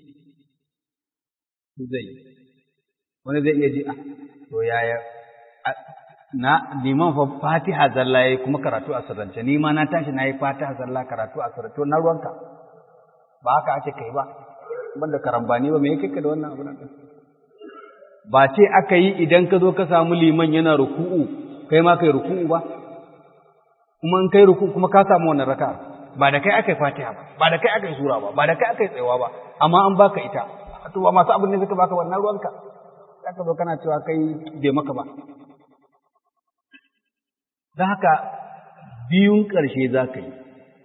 su zai wani zai iya ji a to yaya na liman fa fatiha zalla yayi kuma karatu a sirrance ni ma na tashi nayi fatiha zalla karatu a sirrance na ruwanka ba haka ake kai ba banda karambani ba me yake ka da wannan abu nan ba ce aka yi idan ka zo ka samu liman yana ruku'u kai ma kai ruku'u ba kuma in kai ruku'u kuma ka samu wannan raka'a ba da kai aka yi fatiha ba ba da kai aka yi sura ba ba da kai aka yi tsayawa ba amma an baka ita to ba masu abin ne suka baka wannan ruwanka zaka zo kana cewa kai bai maka ba don haka biyun ƙarshe za ka yi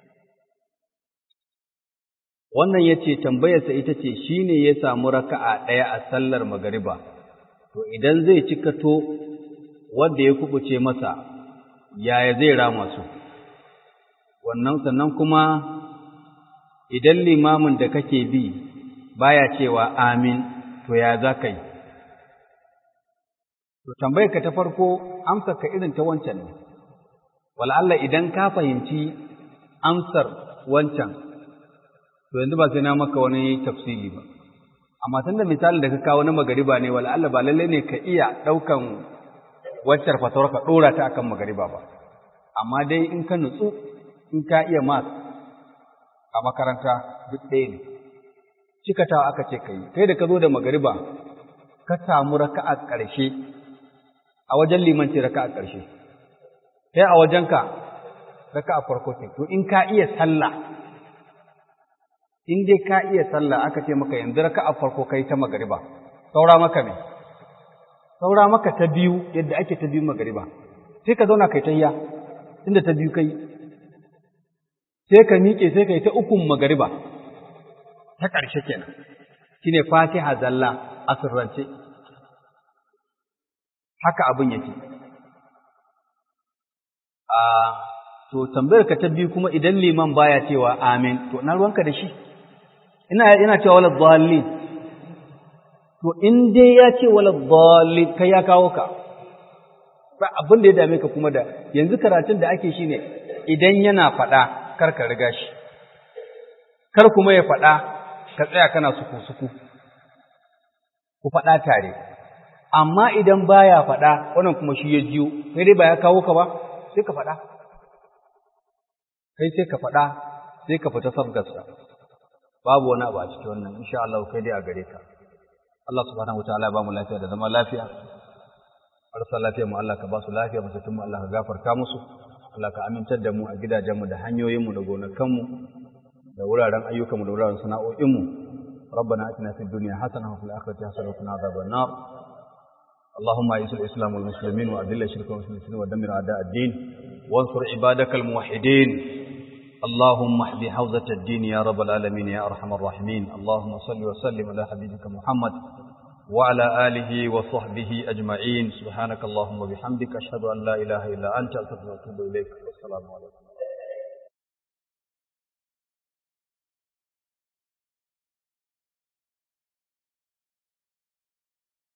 wannan ya ce tambayarsa ita ce shi ne ya samu raka'a ɗaya a sallar magariba to idan zai cikato wanda ya kubuce masa yaya zai rama su wannan sannan kuma idan limamin da kake bi baya cewa amin to ya za ka yi to tambayarka ta farko amsar ka irin ta wancan ne wal'alla idan ka fahimci amsar wancan, to yanzu ba sai na maka wani tafsiri ba. Amma tun da misalin da ka kawo na magariba ne, wal'alla ba lallai ne ka iya ɗaukan waccar fatawar ka ɗora ta akan magariba ba. Amma dai in ka nutsu, in ka iya mas a makaranta duk ɗaya ne. Cikatawa aka ce ka yi, kai da ka zo da magariba, ka samu raka'a ƙarshe, a wajen limanci raka'a ƙarshe. sai a wajenka raka a farko ce to in ka iya sallah in dai ka iya sallah aka ce maka yanzu raka a farko kai ta magariba saura maka me saura maka ta biyu yadda ake ta biyu magariba sai ka zauna kai tayya inda ta biyu kai sai ka miƙe sai kai ta ukun magariba ta ƙarshe kenan shine fatiha zalla a sirrance haka abin yake a to tambayar ka ta biyu kuma idan liman baya cewa amin to na ruwanka da shi ina ina cewa wala dhallin to in dai ya ce wala dhallin kai ya kawo ka ba abin da ya dame ka kuma da yanzu karatun da ake shine idan yana faɗa kar ka riga shi kar kuma ya faɗa ka tsaya kana suku suku ku faɗa tare amma idan baya faɗa wannan kuma shi ya jiyo sai dai ba ya kawo ka ba sai ka faɗa kai sai ka faɗa sai ka fita sabgarsa babu wani abu a cikin wannan insha Allah kai dai a gare ka Allah subhanahu wataala ba mu lafiya da zama lafiya marasa lafiya mu Allah ka ba su lafiya mutum mu Allah ka gafarta musu Allah ka amintar da mu a gidajenmu da hanyoyinmu da gonakanmu da wuraren ayyukanmu da wuraren sana'o'inmu ربنا اتنا في الدنيا حسنه وفي الاخره حسنه وقنا عذاب النار اللهم اعز الاسلام والمسلمين واذل الشرك والمشركين ودمر اعداء الدين وانصر عبادك الموحدين اللهم احذ حوزة الدين يا رب العالمين يا ارحم الراحمين اللهم صل وسلم على حبيبك محمد وعلى اله وصحبه اجمعين سبحانك اللهم وبحمدك اشهد ان لا اله الا انت استغفرك واتوب اليك والسلام عليكم